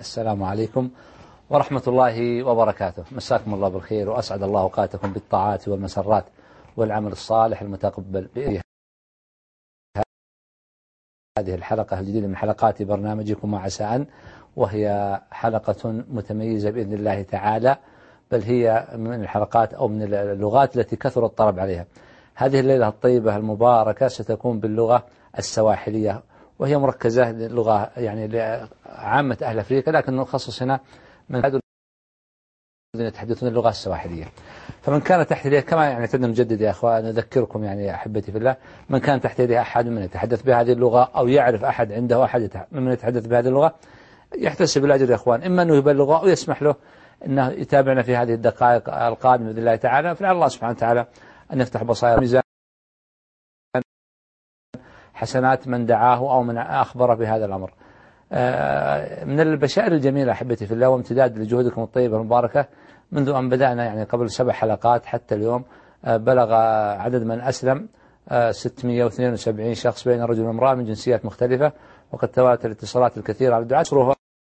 السلام عليكم ورحمة الله وبركاته مساكم الله بالخير وأسعد الله أوقاتكم بالطاعات والمسرات والعمل الصالح المتقبل بإذن هذه الحلقة الجديدة من حلقات برنامجكم مع سأن وهي حلقة متميزة بإذن الله تعالى بل هي من الحلقات أو من اللغات التي كثر الطلب عليها هذه الليلة الطيبة المباركة ستكون باللغة السواحلية وهي مركزة للغة يعني لعامة أهل أفريقيا لكن نخصص هنا من الذين يتحدثون اللغة السواحلية فمن كان تحت يديه كما يعني اعتدنا نجدد يا أخوان نذكركم يعني أحبتي في الله من كان تحت يديه أحد من يتحدث بهذه اللغة أو يعرف أحد عنده أحد من يتحدث بهذه اللغة يحتسب الأجر يا أخوان إما أنه يبلغه أو يسمح له أنه يتابعنا في هذه الدقائق القادمة بإذن الله تعالى فلعل الله سبحانه وتعالى أن يفتح بصائر ميزان حسنات من دعاه أو من أخبره بهذا الأمر من البشائر الجميلة أحبتي في الله وامتداد لجهودكم الطيبة المباركة منذ أن بدأنا يعني قبل سبع حلقات حتى اليوم بلغ عدد من أسلم 672 شخص بين رجل وامرأة من جنسيات مختلفة وقد تواتر الاتصالات الكثيرة على الدعاة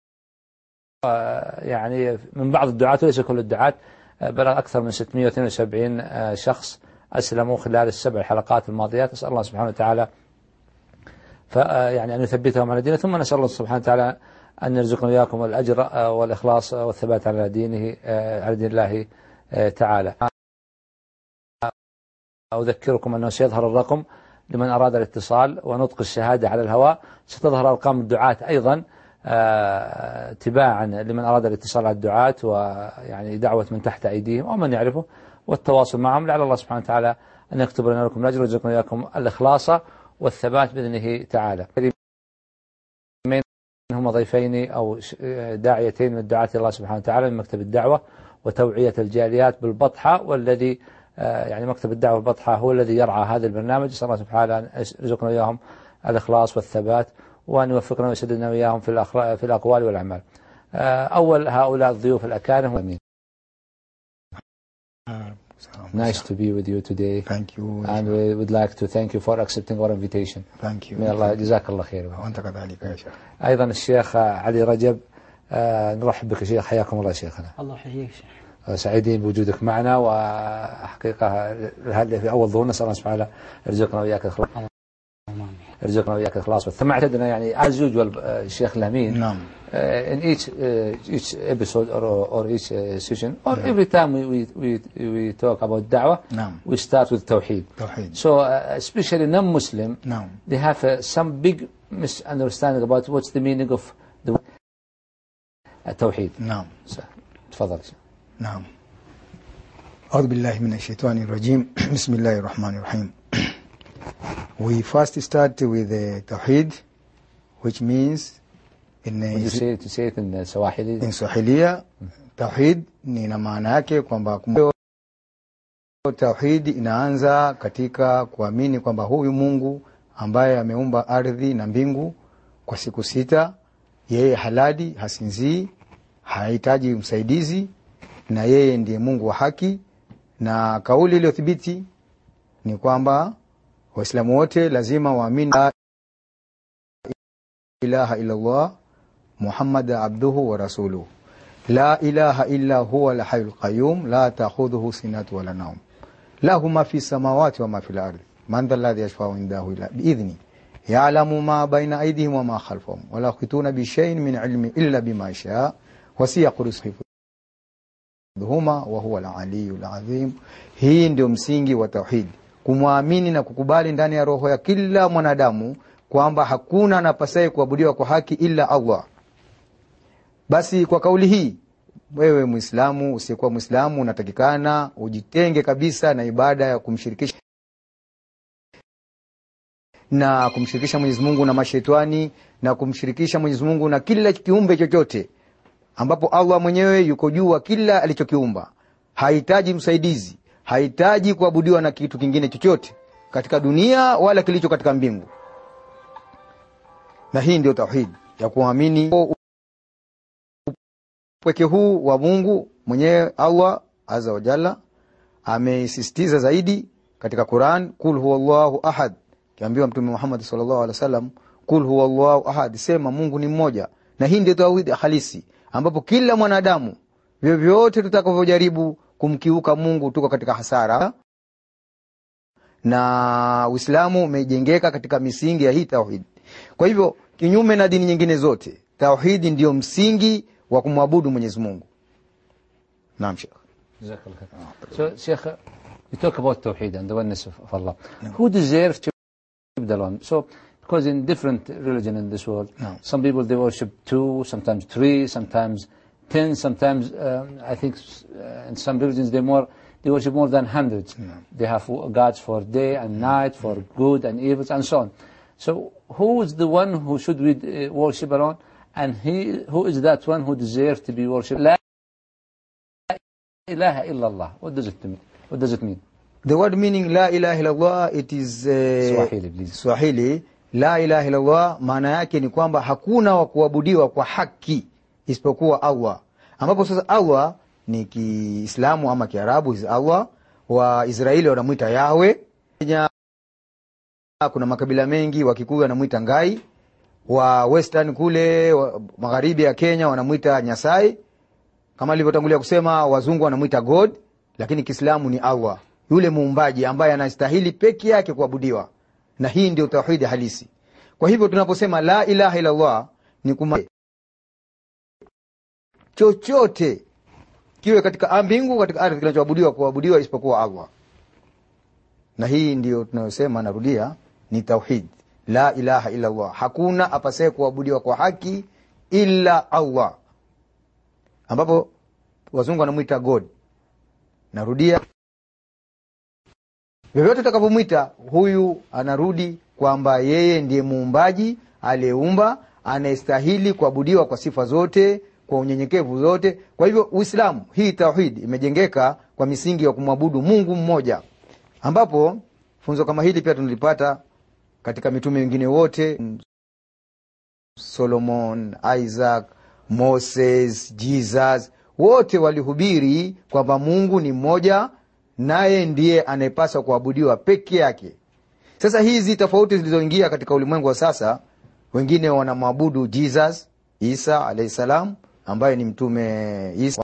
يعني من بعض الدعاة وليس كل الدعاة بلغ أكثر من 672 شخص أسلموا خلال السبع حلقات الماضيات أسأل الله سبحانه وتعالى فيعني أن يثبتهم على دينه ثم نسأل الله سبحانه وتعالى أن يرزقنا إياكم الأجر والإخلاص والثبات على دينه على دين الله تعالى أذكركم أنه سيظهر الرقم لمن أراد الاتصال ونطق الشهادة على الهواء ستظهر أرقام الدعاة أيضا تباعا لمن أراد الاتصال على الدعاة ويعني دعوة من تحت أيديهم أو من يعرفه والتواصل معهم لعل الله سبحانه وتعالى أن يكتب لنا لكم الأجر ويرزقنا إياكم الإخلاص والثبات بإذنه تعالى هم ضيفين أو داعيتين من دعاة الله سبحانه وتعالى من مكتب الدعوة وتوعية الجاليات بالبطحة والذي يعني مكتب الدعوة بالبطحة هو الذي يرعى هذا البرنامج صلى الله سبحانه أن يرزقنا إياهم الإخلاص والثبات وأن يوفقنا ويسددنا وإياهم في, في الأقوال والأعمال أول هؤلاء الضيوف الأكارم أمين Nice to be with you today. Thank you. And we would like to thank you for accepting our invitation. Thank you. May Allah جزاك الله خير. وأنت كذلك يا شيخ. أيضا الشيخ علي رجب آه نرحب بك شيخ حياكم الله شيخنا. الله يحييك شيخ. سعيدين بوجودك معنا وحقيقة هذا في أول ظهور نسأل الله سبحانه وتعالى يرزقنا وإياك الإخلاص. يرزقنا وإياك الإخلاص ثم اعتدنا يعني as usual الشيخ الأمين نعم. uh, in each uh, each episode or, or each uh, session or every time we, we, we, we talk about da'wah نعم. we start with tawheed توحيد. so uh, especially non-Muslim نعم. they have uh, some big misunderstanding about what's the meaning of the uh, tawheed نعم. so, تفضل نعم. أعوذ بالله من الشيطان الرجيم بسم الله الرحمن الرحيم We first start with the Tawheed which means in, would you say to say it in uh, Swahili in Swahilia Tawhid ni na maana yake kwamba kum- Tawhid inaanza katika kuamini kwamba huyu Mungu ambaye ameumba ardhi na mbingu kwa siku sita, yeye halali, hasinzii, hahitaji msaidizi, na yeye ndiye Mungu wa haki. Na kauli iliyothibiti ni kwamba Waislamu wote lazima waamini la ilaha illallah Muhammad abduhu wa rasuluhu la ilaha illa huwa alhayyul qayyum la ta'khudhuhu sinatu wala nawm lahu ma fi samawati wa ma fil ardi man dhal ladhi yashfa'u indahu illa bi'idhni ya'lamu ma bayna aydihim wa ma khalfahum wa la yuhituna bi shay'in min ilmi illa bima sha'a wasi'a huma wa huwa al-aliyyul azim hii ndio msingi wa tauhid kumwamini na kukubali ndani ya roho ya kila mwanadamu kwamba hakuna anapasaye kuabudiwa kwa haki ila Allah basi kwa kauli hii wewe Muislamu usiyekuwa Muislamu unatakikana ujitenge kabisa na ibada ya kumshirikisha na kumshirikisha Mwenyezi Mungu na mashetani na kumshirikisha Mwenyezi Mungu na kila kiumbe chochote ambapo Allah mwenyewe yuko juu wa kila alichokiumba hahitaji msaidizi hahitaji kuabudiwa na kitu kingine chochote katika dunia wala kilicho katika mbingu na hii ndio tauhid ya kuamini upweke huu wa Mungu mwenyewe Allah azza wa jalla ameisisitiza zaidi katika Quran kul huwallahu ahad kiambiwa mtume Muhammad sallallahu alaihi wasallam kul huwallahu ahad sema Mungu ni mmoja na hii ndio tauhidi halisi ambapo kila mwanadamu vyovyote tutakavyojaribu kumkiuka mungu tuko katika hasara na uislamu umejengeka katika misingi ya hii tauhidi kwa hivyo kinyume na dini nyingine zote tauhidi ndio msingi wa kumwabudu mwenyezi mungu naam shekh جزاك الله خير. So, Sheikh, you talk about Tawheed and the oneness of, of Allah. Who deserves to worship alone? So, because in different religion in this world, No. some people they worship two, sometimes three, sometimes ten, sometimes um, I think uh, in some religions they more they worship more than hundreds. They have gods for day and night, for good and evils, and so on. So, who is the one who should we uh, worship alone? And he, who is that one who deserves to be worshipped? La ilaha illallah. What does it mean? What does it mean? the word meaning la ilaha illallah it is uh, Swahili, please. swahili la ilaha illallah maana yake ni kwamba hakuna wa kuabudiwa kwa haki isipokuwa allah ambapo sasa allah ni kiislamu ama kiarabu is allah waisraeli wanamwita yahwe Kenya kuna makabila mengi wakikuyu wanamwita ngai wa western kule wa, magharibi ya kenya wanamwita nyasai kama alivyotangulia kusema wazungu wanamwita god lakini kiislamu ni allah yule muumbaji ambaye anastahili peke yake kuabudiwa na hii ndio tauhidi halisi kwa hivyo tunaposema la ilaha illallah ni kuma chochote kiwe katika mbingu katika ardhi kinachoabudiwa kuabudiwa isipokuwa allah na hii ndio tunayosema narudia ni tauhid la ilaha illallah hakuna apasaye kuabudiwa kwa haki illa allah ambapo wazungu wanamwita god narudia vyovyote utakavyomwita huyu anarudi kwamba yeye ndiye muumbaji aliyeumba anayestahili kuabudiwa kwa sifa zote kwa unyenyekevu zote kwa hivyo uislamu hii tauhid imejengeka kwa misingi ya kumwabudu mungu mmoja ambapo funzo kama hili pia tunalipata katika mitume wengine wote solomon isaac moses jesus wote walihubiri kwamba mungu ni mmoja naye ndiye anayepaswa kuabudiwa peke yake sasa hizi tofauti zilizoingia katika ulimwengu wa sasa wengine wanamwabudu jesus isa alahi salam ambaye ni mtume isa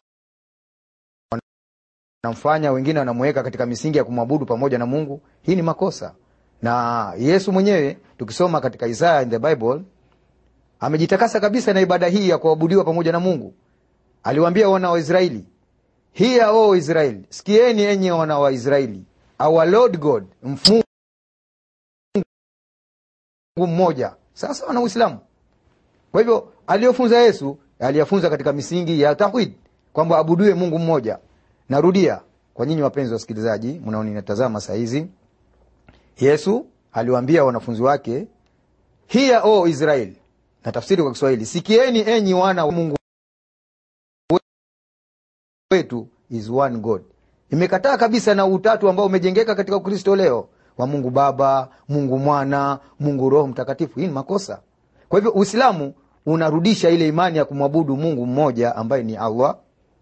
wanamfanya wengine wanamweka katika misingi ya kumwabudu pamoja na mungu hii ni makosa na yesu mwenyewe tukisoma katika isaya in the bible amejitakasa kabisa na ibada hii ya kuabudiwa pamoja na mungu aliwaambia wana wa israeli hiya o israeli sikieni enye wana wa israeli our lord god mfungu mmoja sasa wana uislamu kwa hivyo aliyofunza yesu aliyafunza katika misingi ya tawhid kwamba abudiwe mungu mmoja narudia kwa nyinyi wapenzi wa wasikilizaji mnaoninatazama saa hizi yesu aliwaambia wanafunzi wake hiya o israeli na tafsiri kwa kiswahili sikieni enyi wana wa mungu wetu is one god imekataa kabisa na utatu ambao umejengeka katika ukristo leo wa mungu baba mungu mwana mungu roho mtakatifu hii ni makosa kwa hivyo uislamu unarudisha ile imani ya kumwabudu mungu mmoja ambaye ni allah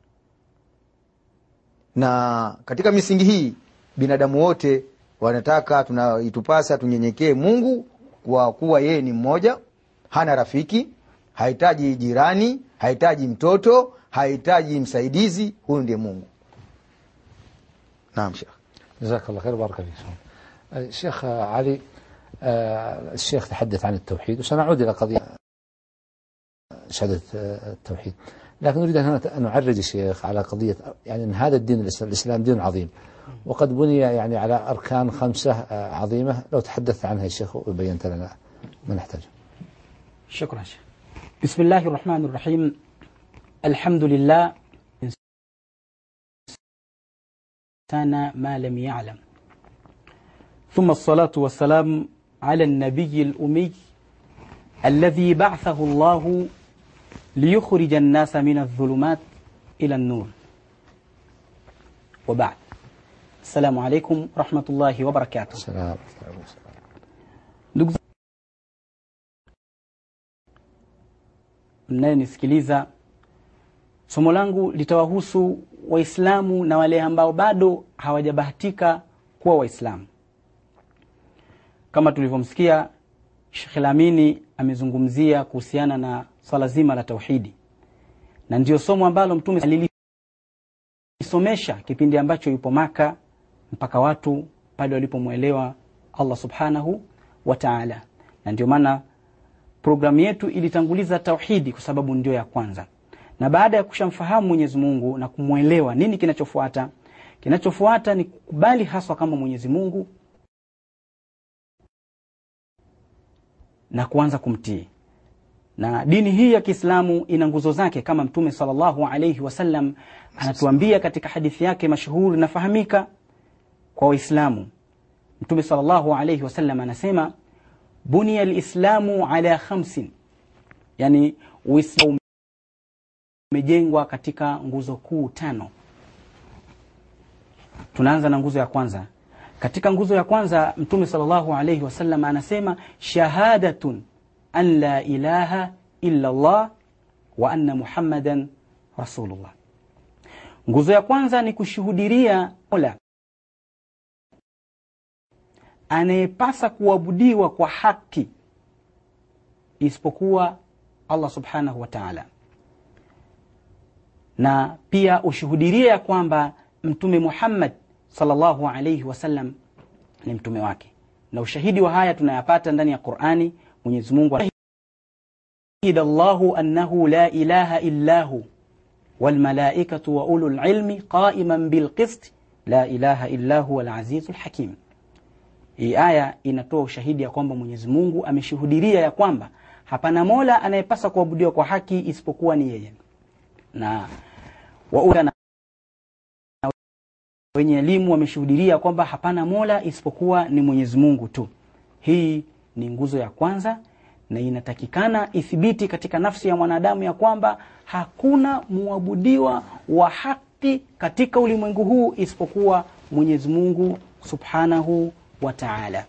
na katika misingi hii binadamu wote wanataka tuna itupasa tunyenyekee mungu kwa kuwa yeye ni mmoja hana rafiki hahitaji jirani hahitaji mtoto hahitaji msaidizi huyu ndiye mungu naam shekh جزاك الله خير بارك فيك الشيخ علي آه، الشيخ تحدث عن التوحيد وسنعود إلى قضية شهادة آه، التوحيد لكن نريد أن هنا أن نعرج الشيخ على قضية يعني أن هذا الدين الإسلام, الإسلام دين عظيم وقد بني يعني على أركان خمسة آه، عظيمة لو تحدثت عنها الشيخ وبينت لنا ما نحتاج شكرا شيخ بسم الله الرحمن الرحيم الحمد لله إنسان ما لم يعلم ثم الصلاة والسلام على النبي الأمي الذي بعثه الله ليخرج الناس من الظلمات إلى النور وبعد السلام عليكم ورحمة الله وبركاته السلام ndugu mnayenisikiliza somo langu litawahusu waislamu na wale ambao bado hawajabahatika kuwa waislamu kama tulivyomsikia shekh lamini amezungumzia kuhusiana na swala zima la tauhidi, na ndio somo ambalo Mtume alilisomesha kipindi ambacho yupo Maka mpaka watu pale walipomwelewa Allah subhanahu wa ta'ala, na ndio maana programu yetu ilitanguliza tauhidi kwa sababu ndio ya kwanza, na baada ya kushamfahamu Mwenyezi Mungu na kumwelewa, nini kinachofuata? Kinachofuata ni kukubali haswa kama Mwenyezi Mungu na kuanza kumtii. Na dini hii ya Kiislamu ina nguzo zake, kama Mtume sallallahu alayhi wasallam anatuambia katika hadithi yake mashuhuri nafahamika kwa Waislamu. Mtume sallallahu alayhi wasallam anasema bunia lislamu ala khamsin, yani Uislamu umejengwa katika nguzo kuu tano. Tunaanza na nguzo ya kwanza. Katika nguzo ya kwanza Mtume sallallahu alayhi wasallam anasema shahadatun an la ilaha illa Allah wa anna Muhammadan rasulullah. Nguzo ya kwanza ni kushuhudiria Mola anayepasa kuabudiwa kwa haki isipokuwa Allah subhanahu wa ta'ala, na pia ushuhudiria ya kwamba Mtume Muhammad sallallahu alayhi wasallam ni mtume wake, na ushahidi wa haya tunayapata ndani ya Qur'ani. Mwenyezi Mungu shahida Allahu annahu la ilaha illa hu wal malaikatu wa ulul ilmi qa'iman bil qist la ilaha illa huwa al azizul hakim. Hii aya inatoa ushahidi ya kwamba Mwenyezi Mungu ameshuhudiria ya kwamba hapana mola anayepasa kuabudiwa kwa haki isipokuwa ni yeye, na wa na wenye elimu wameshuhudiria kwamba hapana mola isipokuwa ni Mwenyezi Mungu tu. Hii ni nguzo ya kwanza, na inatakikana ithibiti katika nafsi ya mwanadamu ya kwamba hakuna muabudiwa wa haki katika ulimwengu huu isipokuwa Mwenyezi Mungu subhanahu wa ta'ala,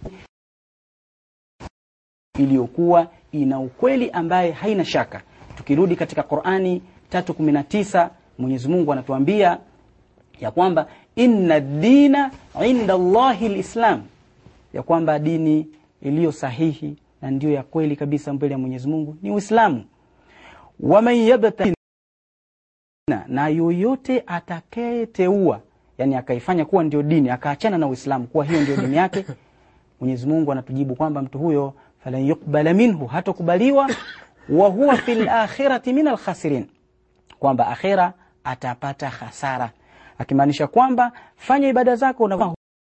iliyokuwa ina ukweli ambaye haina shaka. Tukirudi katika Qur'ani 3:19 Mwenyezi Mungu anatuambia ya kwamba inna dina inda Allahi lislam, ya kwamba dini iliyo sahihi na ndiyo ya kweli kabisa mbele ya Mwenyezi Mungu ni Uislamu. Waman yabtaghi, na yoyote atakayeteua, yani akaifanya kuwa ndio dini akaachana na Uislamu kuwa hiyo ndio dini yake, Mwenyezi Mungu anatujibu kwamba mtu huyo falan yuqbala minhu, hatokubaliwa, wa huwa fil akhirati min alkhasirin, kwamba akhira atapata hasara akimaanisha kwamba fanya ibada zako na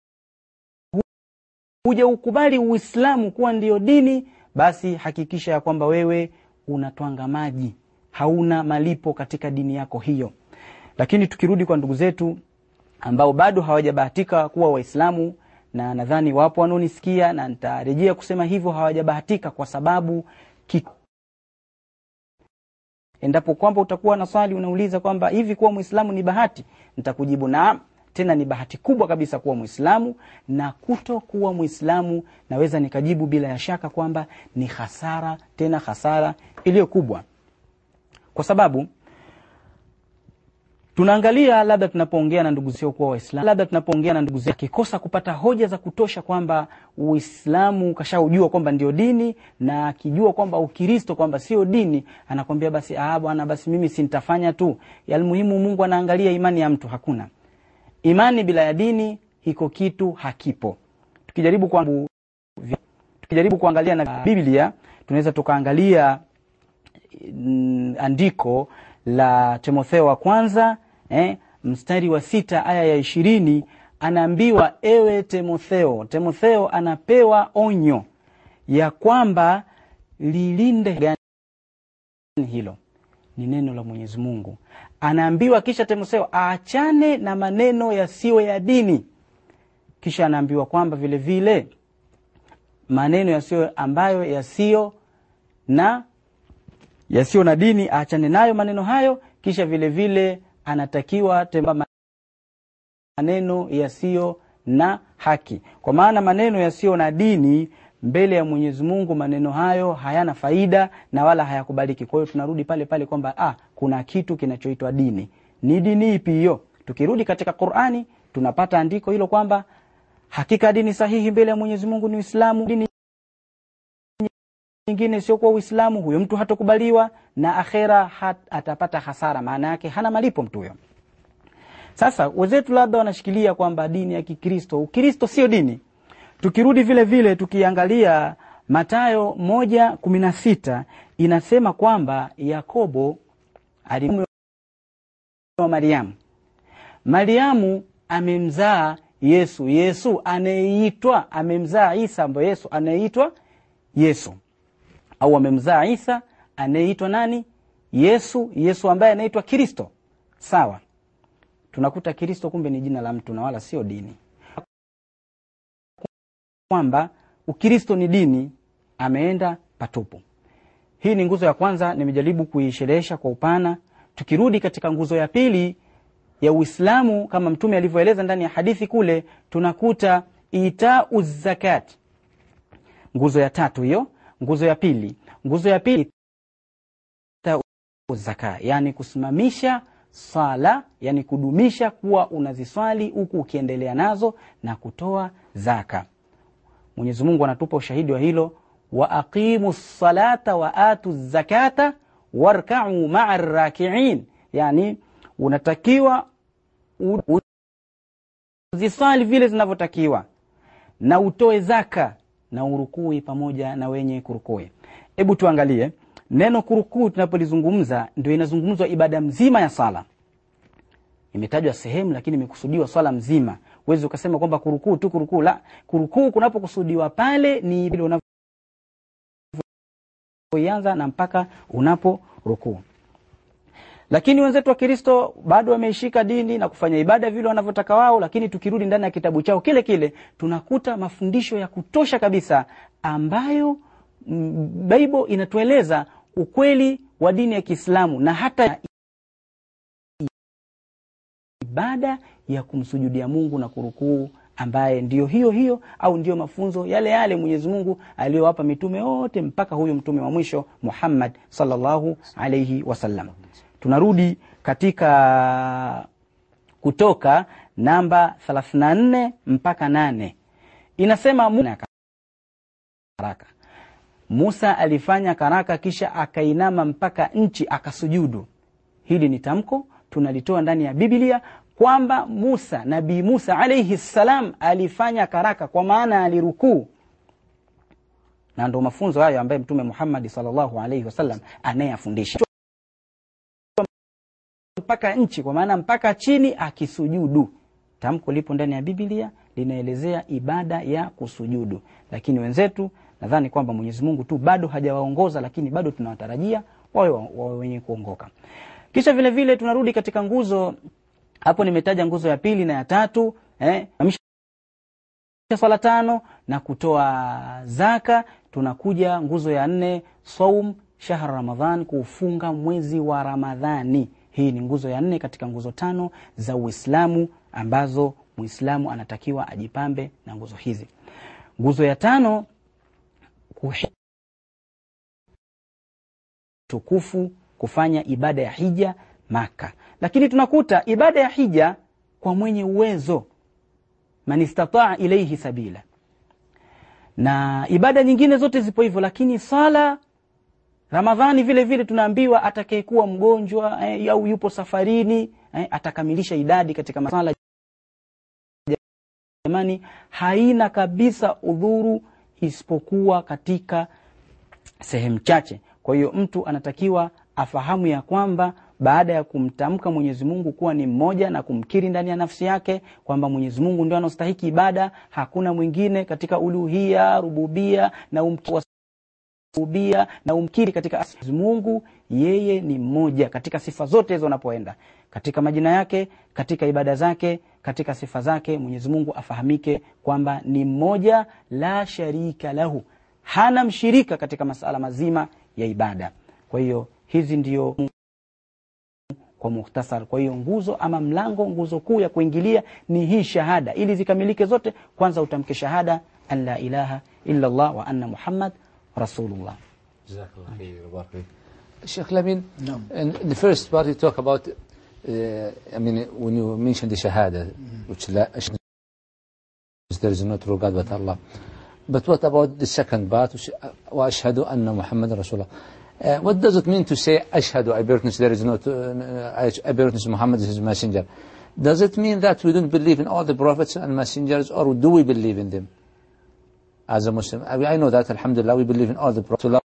huja ukubali Uislamu kuwa ndiyo dini, basi hakikisha ya kwamba wewe unatwanga maji, hauna malipo katika dini yako hiyo. Lakini tukirudi kwa ndugu zetu ambao bado hawajabahatika kuwa Waislamu, na nadhani wapo wanaonisikia na nitarejea kusema hivyo, hawajabahatika kwa sababu ki endapo kwamba utakuwa na swali unauliza kwamba hivi kuwa Muislamu ni bahati, nitakujibu naam, tena ni bahati kubwa kabisa kuwa Muislamu, na kuto kuwa Muislamu naweza nikajibu bila ya shaka kwamba ni hasara, tena hasara iliyo kubwa, kwa sababu tunaangalia labda tunapoongea na ndugu zio kuwa Waislamu, labda tunapoongea na ndugu zio akikosa kupata hoja za kutosha kwamba Uislamu kashaujua kwamba ndio dini, na akijua kwamba Ukristo kwamba sio dini, anakwambia basi, ah bwana, basi mimi si nitafanya tu. Almuhimu, Mungu anaangalia imani ya mtu. Hakuna imani bila ya dini, hiko kitu hakipo. Tukijaribu kwa, tukijaribu kuangalia na Biblia tunaweza tukaangalia mm, andiko la Timotheo wa kwanza eh, mstari wa sita aya ya ishirini anaambiwa ewe Timotheo. Timotheo anapewa onyo ya kwamba lilinde gani hilo ni neno la Mwenyezi Mungu. Anaambiwa kisha Timotheo aachane na maneno yasiyo ya dini, kisha anaambiwa kwamba vile vile maneno yasiyo ambayo yasiyo na yasiyo na dini aachane nayo maneno hayo. Kisha vile vile anatakiwa temba maneno yasiyo na haki, kwa maana maneno yasiyo na dini mbele ya Mwenyezi Mungu, maneno hayo hayana faida na wala hayakubaliki. Kwa hiyo tunarudi pale pale kwamba ah, kuna kitu kinachoitwa dini. Ni dini ipi hiyo? Tukirudi katika Qur'ani tunapata andiko hilo kwamba hakika dini sahihi mbele ya Mwenyezi Mungu ni Uislamu. Dini nyingine isiyokuwa Uislamu, huyo mtu hatokubaliwa na akhera hat, atapata hasara, maana yake hana malipo mtu huyo. Sasa wenzetu labda wanashikilia kwamba dini ya Kikristo, Ukristo sio dini. Tukirudi vile vile tukiangalia Mathayo moja kumi na sita inasema kwamba Yakobo alimume wa Mariamu. Mariamu amemzaa Yesu. Yesu anayeitwa amemzaa Isa, ambaye Yesu anayeitwa Yesu, au amemzaa Isa anayeitwa nani? Yesu. Yesu ambaye anaitwa Kristo. Sawa, tunakuta Kristo kumbe ni jina la mtu na wala sio dini, kwamba Ukristo ni dini, ameenda patupu. Hii ni nguzo ya kwanza, nimejaribu kuisherehesha kwa upana. Tukirudi katika nguzo ya pili ya Uislamu kama Mtume alivyoeleza ndani ya hadithi kule, tunakuta itau zakat, nguzo ya tatu hiyo. Nguzo ya pili, nguzo ya pili itau zaka, yani kusimamisha sala, yani kudumisha kuwa unaziswali huku ukiendelea nazo na kutoa zaka. Mwenyezi Mungu anatupa ushahidi wa hilo, wa aqimu salata wa atu zakata warkau maa rakiin, yani unatakiwa uziswali vile zinavyotakiwa na utoe zaka na urukui pamoja na wenye kurukui. Hebu tuangalie neno kurukuu, tunapolizungumza ndio inazungumzwa ibada mzima ya sala. Imetajwa sehemu, lakini imekusudiwa swala mzima. Huwezi ukasema kwamba kurukuu tu kurukuu, la. Kurukuu kunapokusudiwa pale ni ile unavyoianza na mpaka unapo rukuu lakini wenzetu wa Kristo bado wameishika dini na kufanya ibada vile wanavyotaka wao. Lakini tukirudi ndani ya kitabu chao kile kile tunakuta mafundisho ya kutosha kabisa ambayo Bible inatueleza ukweli wa dini ya Kiislamu na hata ibada ya kumsujudia Mungu na kurukuu, ambaye ndiyo hiyo hiyo au ndiyo mafunzo yale yale Mwenyezi Mungu aliyowapa mitume wote mpaka huyu mtume wa mwisho Muhammad sallallahu alayhi wasallam. Tunarudi katika Kutoka namba 34 mpaka nane inasema karaka. Musa alifanya karaka kisha akainama mpaka nchi akasujudu. Hili ni tamko tunalitoa ndani ya Biblia kwamba Musa, Nabii Musa alayhi salam alifanya karaka, kwa maana alirukuu, na ndo mafunzo hayo ambaye Mtume Muhammad sallallahu alayhi wasallam anayeyafundisha mpaka nchi kwa maana mpaka chini akisujudu. Tamko lipo ndani ya Biblia linaelezea ibada ya kusujudu, lakini wenzetu nadhani kwamba Mwenyezi Mungu tu bado hajawaongoza, lakini bado tunawatarajia wawe wawe wenye kuongoka. Kisha vile vile tunarudi katika nguzo hapo, nimetaja nguzo ya pili na ya tatu eh, swala tano na kutoa zaka. Tunakuja nguzo ya nne, saum shahr Ramadhan, kuufunga mwezi wa Ramadhani. Hii ni nguzo ya nne katika nguzo tano za Uislamu ambazo Muislamu anatakiwa ajipambe na nguzo hizi. Nguzo ya tano kuhi tukufu kufanya ibada ya hija Maka, lakini tunakuta ibada ya hija kwa mwenye uwezo, man istataa ilaihi sabila, na ibada nyingine zote zipo hivyo, lakini sala Ramadhani vile vile tunaambiwa atakayekuwa mgonjwa eh, au yupo safarini eh, atakamilisha idadi katika masala. Jamani, haina kabisa udhuru isipokuwa katika sehemu chache. Kwa hiyo mtu anatakiwa afahamu ya kwamba baada ya kumtamka Mwenyezi Mungu kuwa ni mmoja na kumkiri ndani ya nafsi yake kwamba Mwenyezi Mungu ndio anastahiki ibada, hakuna mwingine katika uluhia, rububia na umki rububia na umkiri katika Mungu, yeye ni mmoja katika sifa zote hizo, unapoenda katika majina yake, katika ibada zake, katika sifa zake, Mwenyezi Mungu afahamike kwamba ni mmoja, la sharika lahu, hana mshirika katika masala mazima ya ibada. Kwa hiyo hizi ndio kwa mukhtasar. Kwa hiyo nguzo ama mlango, nguzo kuu ya kuingilia ni hii shahada. Ili zikamilike zote, kwanza utamke shahada an la ilaha illa Allah wa anna Muhammad Rasulullah. Jazakallah khair, barak fik. Sheikh Lamin, Naam. in the first part you talk about, uh, I mean, when you mention the Shahada, which la, there is no true God but Allah. But what about the second part? وأشهد أن محمد رسول الله. Uh, what does it mean to say أشهد I bear witness there is no uh, I bear witness Muhammad is his messenger? Does it mean that we don't believe in all the prophets and messengers or do we believe in them? As a Muslim, I, I know that Alhamdulillah we believe in all the prophets, to love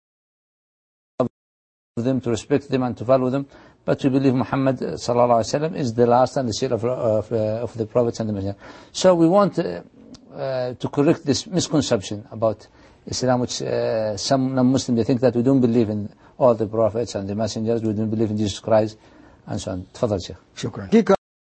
them, to respect them and to follow them. But we believe Muhammad uh, sallallahu alaihi wasallam is the last and the seal of, of, uh, of the prophets and the messengers. So we want uh, uh, to correct this misconception about Islam, which uh, some non-Muslims they think that we don't believe in all the prophets and the messengers, we don't believe in Jesus Christ and so on. تفضل شيخ. Shukran. Hakika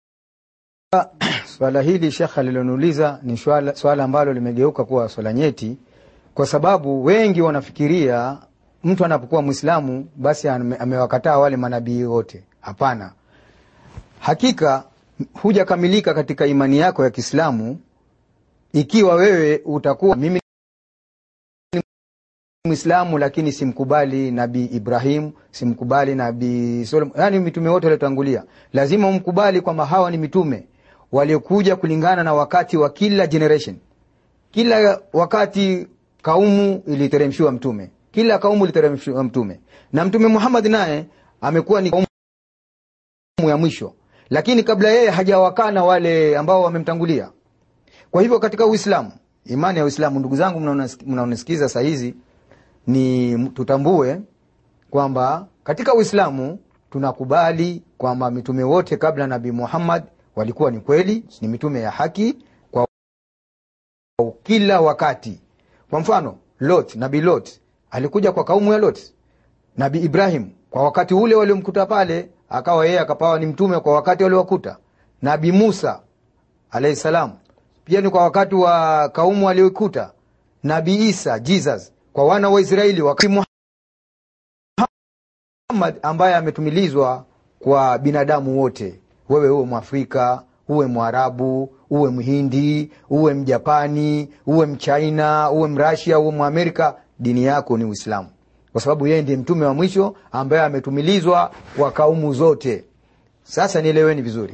swala hili shekhe aliloniuliza ni swala, swala ambalo limegeuka kuwa swala nyeti, kwa sababu wengi wanafikiria mtu anapokuwa Mwislamu basi ame- amewakataa wale manabii wote. Hapana, hakika hujakamilika katika imani yako ya Kiislamu ikiwa wewe utakuwa mimi ni Mwislamu lakini simkubali Nabii Ibrahim, simkubali Nabii Solomon, yani mitume wote waliotangulia. Lazima umkubali kwamba hawa ni mitume waliokuja kulingana na wakati wa kila generation. Kila wakati kaumu iliteremshiwa mtume, kila kaumu iliteremshiwa mtume, na Mtume Muhammad naye amekuwa ni kaumu ya mwisho, lakini kabla yeye hajawakana wale ambao wamemtangulia. Kwa hivyo katika Uislamu, imani ya Uislamu, ndugu zangu mnaonas- mnaonisikiza saa hizi, ni tutambue kwamba katika Uislamu tunakubali kwamba mitume wote kabla Nabii Muhammad walikuwa ni kweli, ni mitume ya haki kwa kila wakati. Kwa mfano, Lot, Nabii Lot alikuja kwa kaumu ya Lot. Nabii Ibrahim kwa wakati ule waliomkuta pale, akawa yeye akapawa ni mtume kwa wakati waliowakuta. Nabii Musa alayhi salam pia ni kwa wakati wa kaumu walioikuta. Nabii Isa Jesus kwa wana wa Israeli wakati Muhammad ambaye ametumilizwa kwa binadamu wote, wewe uwe Mwafrika, uwe Mwarabu, uwe Mhindi, uwe Mjapani, uwe Mchaina, uwe Mrasia, uwe Mwamerika, dini yako ni Uislamu, kwa sababu yeye ndiye mtume wa mwisho ambaye ametumilizwa kwa kaumu zote. Sasa nieleweni vizuri,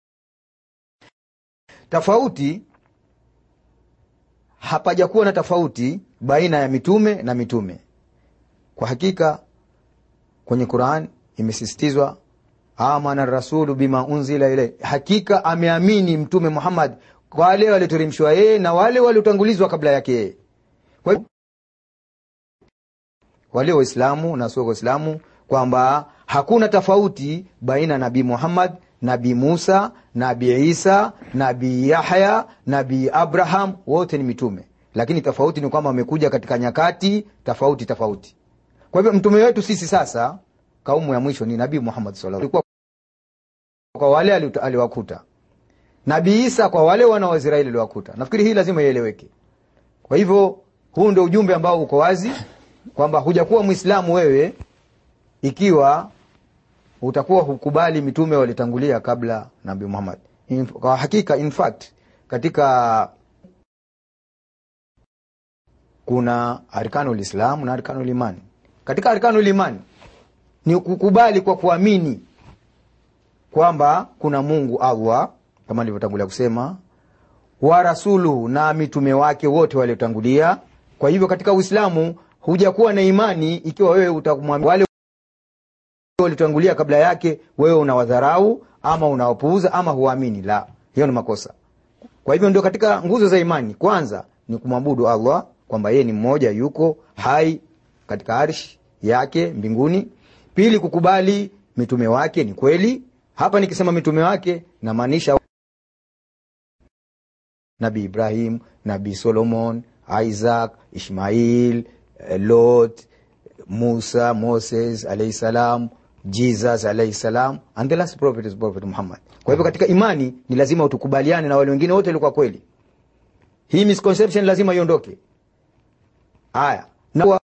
tofauti hapajakuwa na tofauti baina ya mitume na mitume. Kwa hakika kwenye Quran imesisitizwa amana rasulu bima unzila ilai, hakika ameamini mtume Muhammad kwa wale walioteremshwa yeye na wale waliotangulizwa kabla yake yeye. Kwa hivyo wale Waislamu na sio Waislamu kwamba hakuna tofauti baina ya Nabii Muhammad, Nabii Musa, Nabii Isa, Nabii Yahya, Nabii Abraham, wote ni mitume, lakini tofauti ni kwamba wamekuja katika nyakati tofauti tofauti. Kwa hivyo mtume wetu sisi sasa, kaumu ya mwisho ni Nabii Muhammad sallallahu alaihi wasallam, kwa wale ali- aliwakuta. Nabii Isa kwa wale wana wa Israeli aliwakuta. Nafikiri hii lazima ieleweke. Kwa hivyo huu ndio ujumbe ambao uko wazi kwamba hujakuwa Mwislamu wewe ikiwa utakuwa hukubali mitume walitangulia kabla Nabii Muhammad. In, kwa hakika in fact katika kuna arkanul Islam na arkanul iman. Katika arkanul iman ni kukubali kwa kuamini kwamba kuna Mungu Allah kama nilivyotangulia kusema, wa rasuluhu na mitume wake wote waliotangulia. Kwa hivyo katika Uislamu hujakuwa na imani ikiwa wewe utamwamini wale waliotangulia kabla yake, wewe unawadharau ama unawapuuza ama huamini. La, hiyo ni makosa. Kwa hivyo ndio katika nguzo za imani, kwanza ni kumwabudu Allah kwamba yeye ni mmoja, yuko hai katika arshi yake mbinguni. Pili, kukubali mitume wake ni kweli. Hapa nikisema mitume wake namaanisha Nabii Ibrahim, Nabii Solomon, Isaac, Ishmail, eh, Lot, Musa, Moses alayhi salam, Jesus alayhi salam and the last prophet is Prophet Muhammad. Kwa hivyo katika imani ni lazima utukubaliane na wale wengine wote walikuwa kweli. Hii misconception lazima iondoke. Haya, na wa-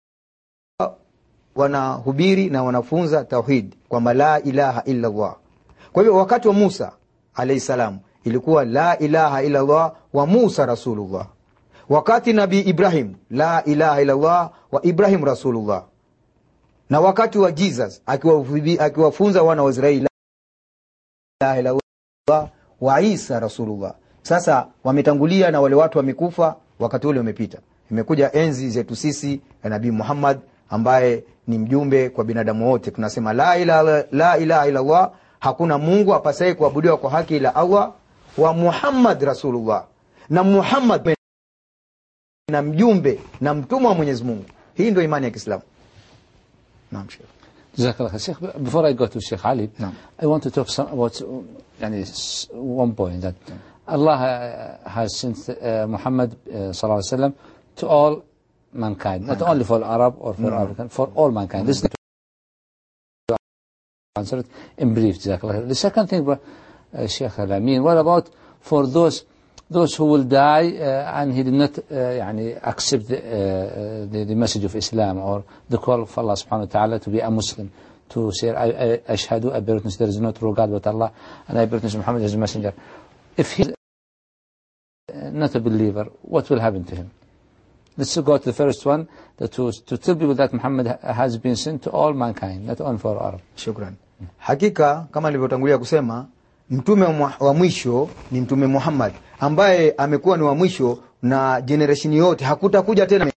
wanahubiri na wanafunza tauhid kwamba la ilaha illa Allah. Kwa hivyo wakati wa Musa alayhi salam ilikuwa la ilaha illa Allah wa Musa rasulullah. Wakati Nabii Ibrahim la ilaha illa Allah wa Ibrahim rasulullah. Na wakati wa Jesus akiwafubi- akiwafunza wana wa Israeli la ilaha illa Allah wa Isa rasulullah. Sasa wametangulia na wale watu wamekufa, wakati ule umepita imekuja enzi zetu sisi ya nabii muhammad ambaye ni mjumbe kwa binadamu wote tunasema la ilaha la ilaha illallah hakuna mungu apasaye kuabudiwa kwa haki ila allah wa muhammad rasulullah na muhammad na mjumbe na mtumwa wa mwenyezi mungu hii ndio imani ya kiislamu naam shekh جزاك الله خير Sheikh, before I go to Sheikh Ali, No. I want to talk some, about uh, يعني, s- one point that Allah uh, has sent uh, Muhammad uh, sallallahu alaihi wasallam to all mankind, not only for Arab or for African, for all mankind. This is the answer it in brief. جزاك الله خير. The second thing, uh, Sheikh Al-Amin, what about for those those who will die uh, and he did not uh, يعني accept the, uh, the, the message of Islam or the call of Allah subhanahu wa ta'ala to be a Muslim to say I, I, ashhadu I bear witness there is no true God but Allah and I bear witness Muhammad is a messenger if he is uh, not a believer what will happen to him let's go to the first one that to, to tell people that Muhammad ha- has been sent to all mankind not only for Arab shukran hakika kama nilivyotangulia kusema mtume wa mwa- wa mwisho ni mtume muhammad ambaye amekuwa ni wa mwisho na generation yote hakutakuja tena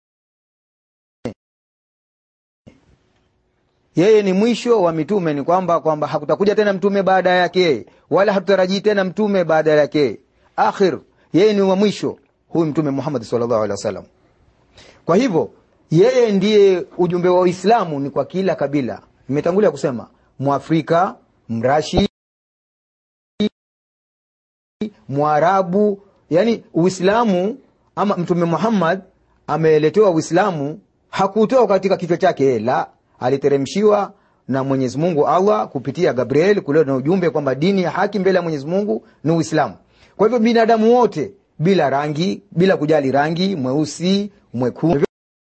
yeye ni mwisho wa mitume ni kwamba kwamba hakutakuja tena mtume baada yake yeye wala hatutarajii tena mtume baada yake yeye akhir yeye ni wa mwisho huyu mtume muhammad sallallahu alaihi wasallam kwa hivyo yeye ndiye ujumbe wa uislamu ni kwa kila kabila nimetangulia kusema mwafrika mrashi mwarabu yani uislamu ama mtume muhammad ameletewa uislamu hakutoa katika kichwa chake yeye la aliteremshiwa na mwenyezi mungu allah kupitia gabriel kuleta na ujumbe kwamba dini ya haki mbele ya mwenyezi mungu ni uislamu kwa hivyo binadamu wote bila rangi bila kujali rangi mweusi mwekundu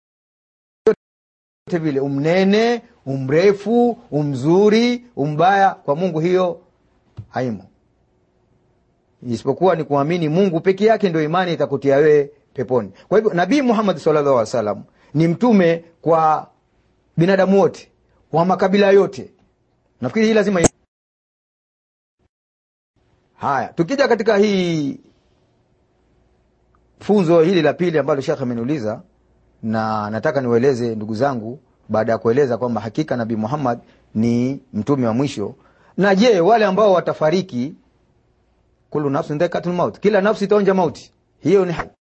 vyote vile umnene umrefu umzuri umbaya kwa mungu hiyo haimo isipokuwa ni kuamini mungu peke yake ndio imani itakutia wewe peponi kwa hivyo nabii muhammad sallallahu alaihi wasallam ni mtume kwa binadamu wote wa makabila yote nafikiri hii lazima i- haya tukija katika hii funzo hili la pili ambalo shekh ameniuliza na nataka niwaeleze ndugu zangu baada ya kueleza kwamba hakika nabii muhammad ni mtume wa mwisho na je wale ambao watafariki kulu nafsin dhaikatul maut kila nafsi itaonja mauti hiyo ni haki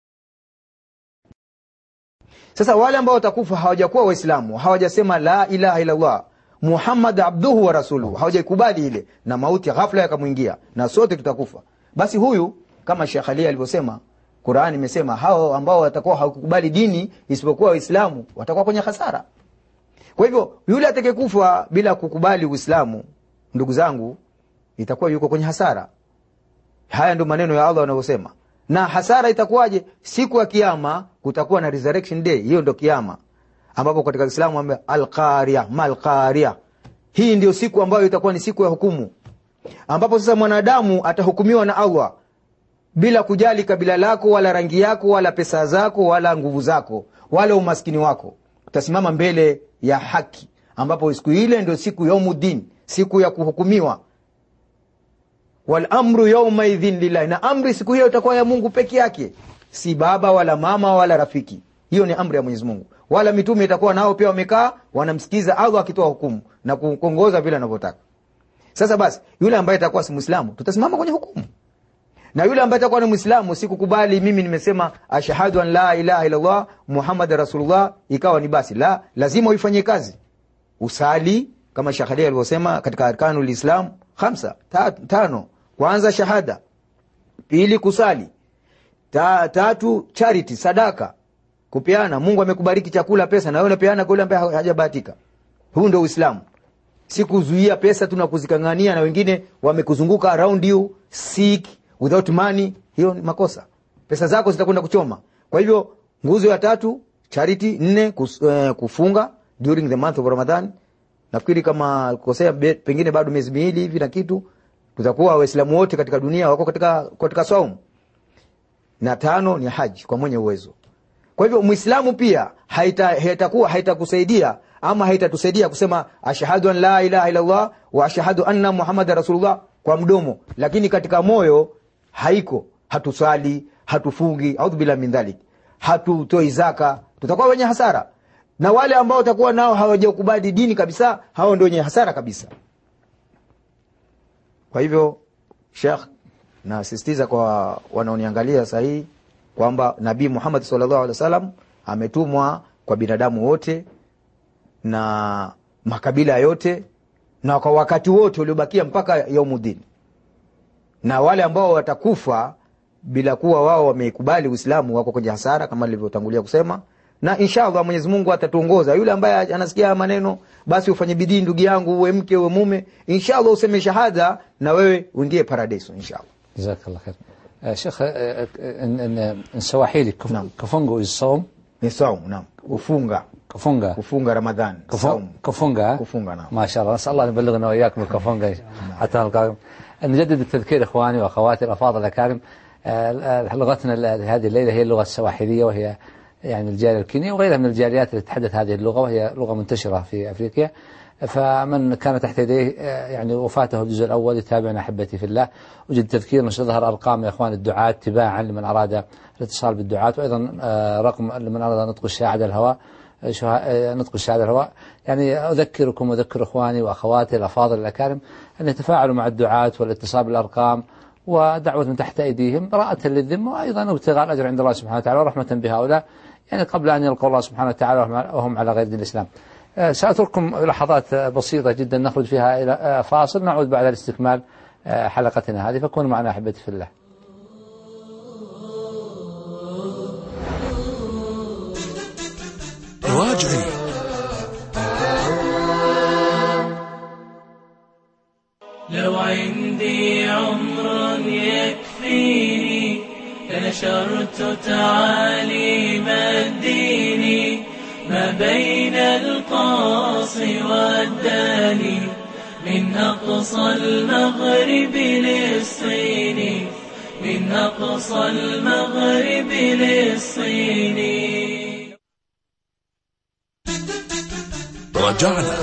sasa wale ambao watakufa hawajakuwa waislamu hawajasema la ilaha illallah muhammad abduhu wa rasuluhu hawajaikubali ile na mauti ghafla yakamwingia na sote tutakufa basi huyu kama shekh ali alivyosema qurani imesema hao ambao watakuwa hawakukubali dini isipokuwa waislamu watakuwa kwenye hasara kwa hivyo yule atakayekufa bila kukubali uislamu ndugu zangu itakuwa yuko kwenye hasara haya ndio maneno ya allah wanavyosema na hasara itakuwaje siku ya kiama kutakuwa na resurrection day hiyo ndio kiama ambapo katika islamu ame alqaria malqaria hii ndio siku ambayo itakuwa ni siku ya hukumu ambapo sasa mwanadamu atahukumiwa na allah bila kujali kabila lako wala rangi yako wala pesa zako wala nguvu zako wala umaskini wako utasimama mbele ya haki ambapo siku ile ndio siku yaumuddin siku ya kuhukumiwa walamru yaumaidhin lillahi na amri siku hiyo itakuwa ya mungu peke yake si baba wala mama wala rafiki hiyo ni amri ya mwenyezi mungu wala mitume itakuwa nao pia wamekaa wanamsikiza allah akitoa hukumu na kuongoza vile anavyotaka sasa basi yule ambaye atakuwa si mwislamu tutasimama kwenye hukumu na yule ambaye atakuwa ni mwislamu sikukubali mimi nimesema ashhadu an la ilaha illallah muhammad rasulullah ikawa ni basi la lazima uifanyie kazi usali kama shahadi alivyosema katika arkanu lislam hamsa ta, tano kwanza shahada pili kusali ta, tatu charity sadaka kupeana mungu amekubariki chakula pesa na wewe unapeana kwa yule ambaye hajabahatika huu ndio uislamu si kuzuia pesa tu na kuzikangania na wengine wamekuzunguka around you sick without money hiyo ni makosa pesa zako zitakwenda kuchoma kwa hivyo nguzo ya tatu charity nne kus, uh, kufunga during the month of ramadan nafikiri kama kosea pengine bado miezi miwili hivi na kitu tutakuwa waislamu wote katika dunia wako katika, katika saumu na tano ni haji kwa mwenye uwezo kwa hivyo mwislamu pia haitakuwa haitakusaidia ama haitatusaidia kusema ashhadu an la ilaha illallah wa ashhadu anna muhammada rasulullah kwa mdomo lakini katika moyo haiko hatusali hatufungi audhu billahi min dhalik hatutoi zaka tutakuwa wenye hasara na wale ambao watakuwa nao hawajakubali dini kabisa hao ndio wenye hasara kabisa kwa hivyo shekh nasisitiza kwa wanaoniangalia sahii kwamba nabii muhammad sallallahu alaihi wasallam ametumwa kwa binadamu wote na makabila yote na kwa wakati wote uliobakia mpaka yaumudini na wale ambao watakufa bila kuwa wao wameikubali uislamu wako kwenye hasara kama nilivyotangulia kusema na inshallah mwenyezi mungu atatuongoza yule ambaye anasikia haya maneno basi ufanye bidii ndugu yangu uwe mke uwe mume inshallah useme shahada na wewe uingie paradiso inshallah جزاك الله خير آه، شيخ آه، آه، إن إن إن سواحيلي كف- نعم. كفونغو الصوم ni saumu naam kufunga كفونغا kufunga ramadhan كفو- saumu كفونغا kufunga naam ما شاء الله نسال الله ان يبلغنا واياكم الكفونغا حتى نلقاكم نجدد التذكير اخواني واخواتي الافاضل الاكارم آه، آه، لغتنا ال- هذه الليله هي اللغه السواحليه وهي يعني الجاليه الكينيه وغيرها من الجاليات التي تتحدث هذه اللغه وهي لغه منتشره في افريقيا فمن كان تحت يديه آه، يعني وفاته الجزء الاول يتابعنا احبتي في الله وجد تذكير ستظهر ارقام يا اخوان الدعاة تباعا لمن اراد الاتصال بالدعاة وايضا آه، رقم لمن اراد نطق الشاعر على الهواء شها- نطق الشهادة الهواء يعني أذكركم وأذكر إخواني وأخواتي الأفاضل الأكارم أن يتفاعلوا مع الدعاة والاتصال بالأرقام ودعوة من تحت أيديهم براءة للذمة وأيضا ابتغاء الأجر عند الله سبحانه وتعالى ورحمة بهؤلاء يعني قبل أن يلقوا الله سبحانه وتعالى وهم- وهم على غير دين الإسلام آه، سأترككم لحظات آه، بسيطة جدا نخرج فيها إلى آه، فاصل نعود بعد الاستكمال آه، حلقتنا هذه فكونوا معنا أحبتي في الله راجعي لو عندي عمر يكفيني لنشرت تعاليم الدين ما بين القاص والداني من أقصى المغرب للصين من أقصى المغرب للصين رجعنا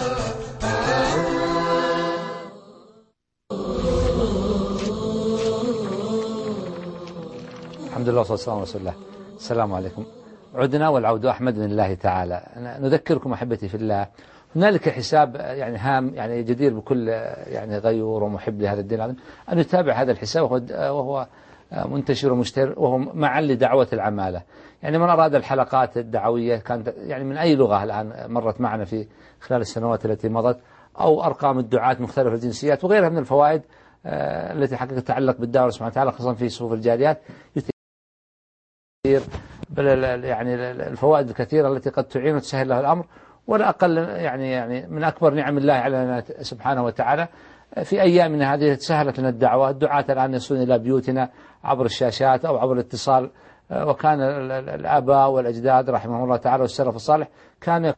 الحمد لله والصلاة والسلام على رسول الله السلام عليكم عدنا والعود أحمد من الله تعالى نذكركم أحبتي في الله هنالك حساب يعني هام يعني جدير بكل يعني غيور ومحب لهذا الدين العظيم أن يتابع هذا الحساب وهو, وهو منتشر ومشتهر وهو معا لدعوة العمالة يعني من أراد الحلقات الدعوية كانت يعني من أي لغة الآن مرت معنا في خلال السنوات التي مضت أو أرقام الدعاة مختلف الجنسيات وغيرها من الفوائد آه، التي حقيقة تتعلق بالدعوة سبحانه وتعالى خاصة في صفوف الجاليات كثير بل ال- ال- يعني ال- الفوائد الكثيرة التي قد تعين وتسهل له الأمر ولا أقل يعني يعني من أكبر نعم الله علينا سبحانه وتعالى في أيامنا هذه سهلت لنا الدعوة الدعاة الآن يصلون إلى بيوتنا عبر الشاشات أو عبر الاتصال آه، وكان ال- ال- الآباء والأجداد رحمهم الله تعالى والسلف الصالح كان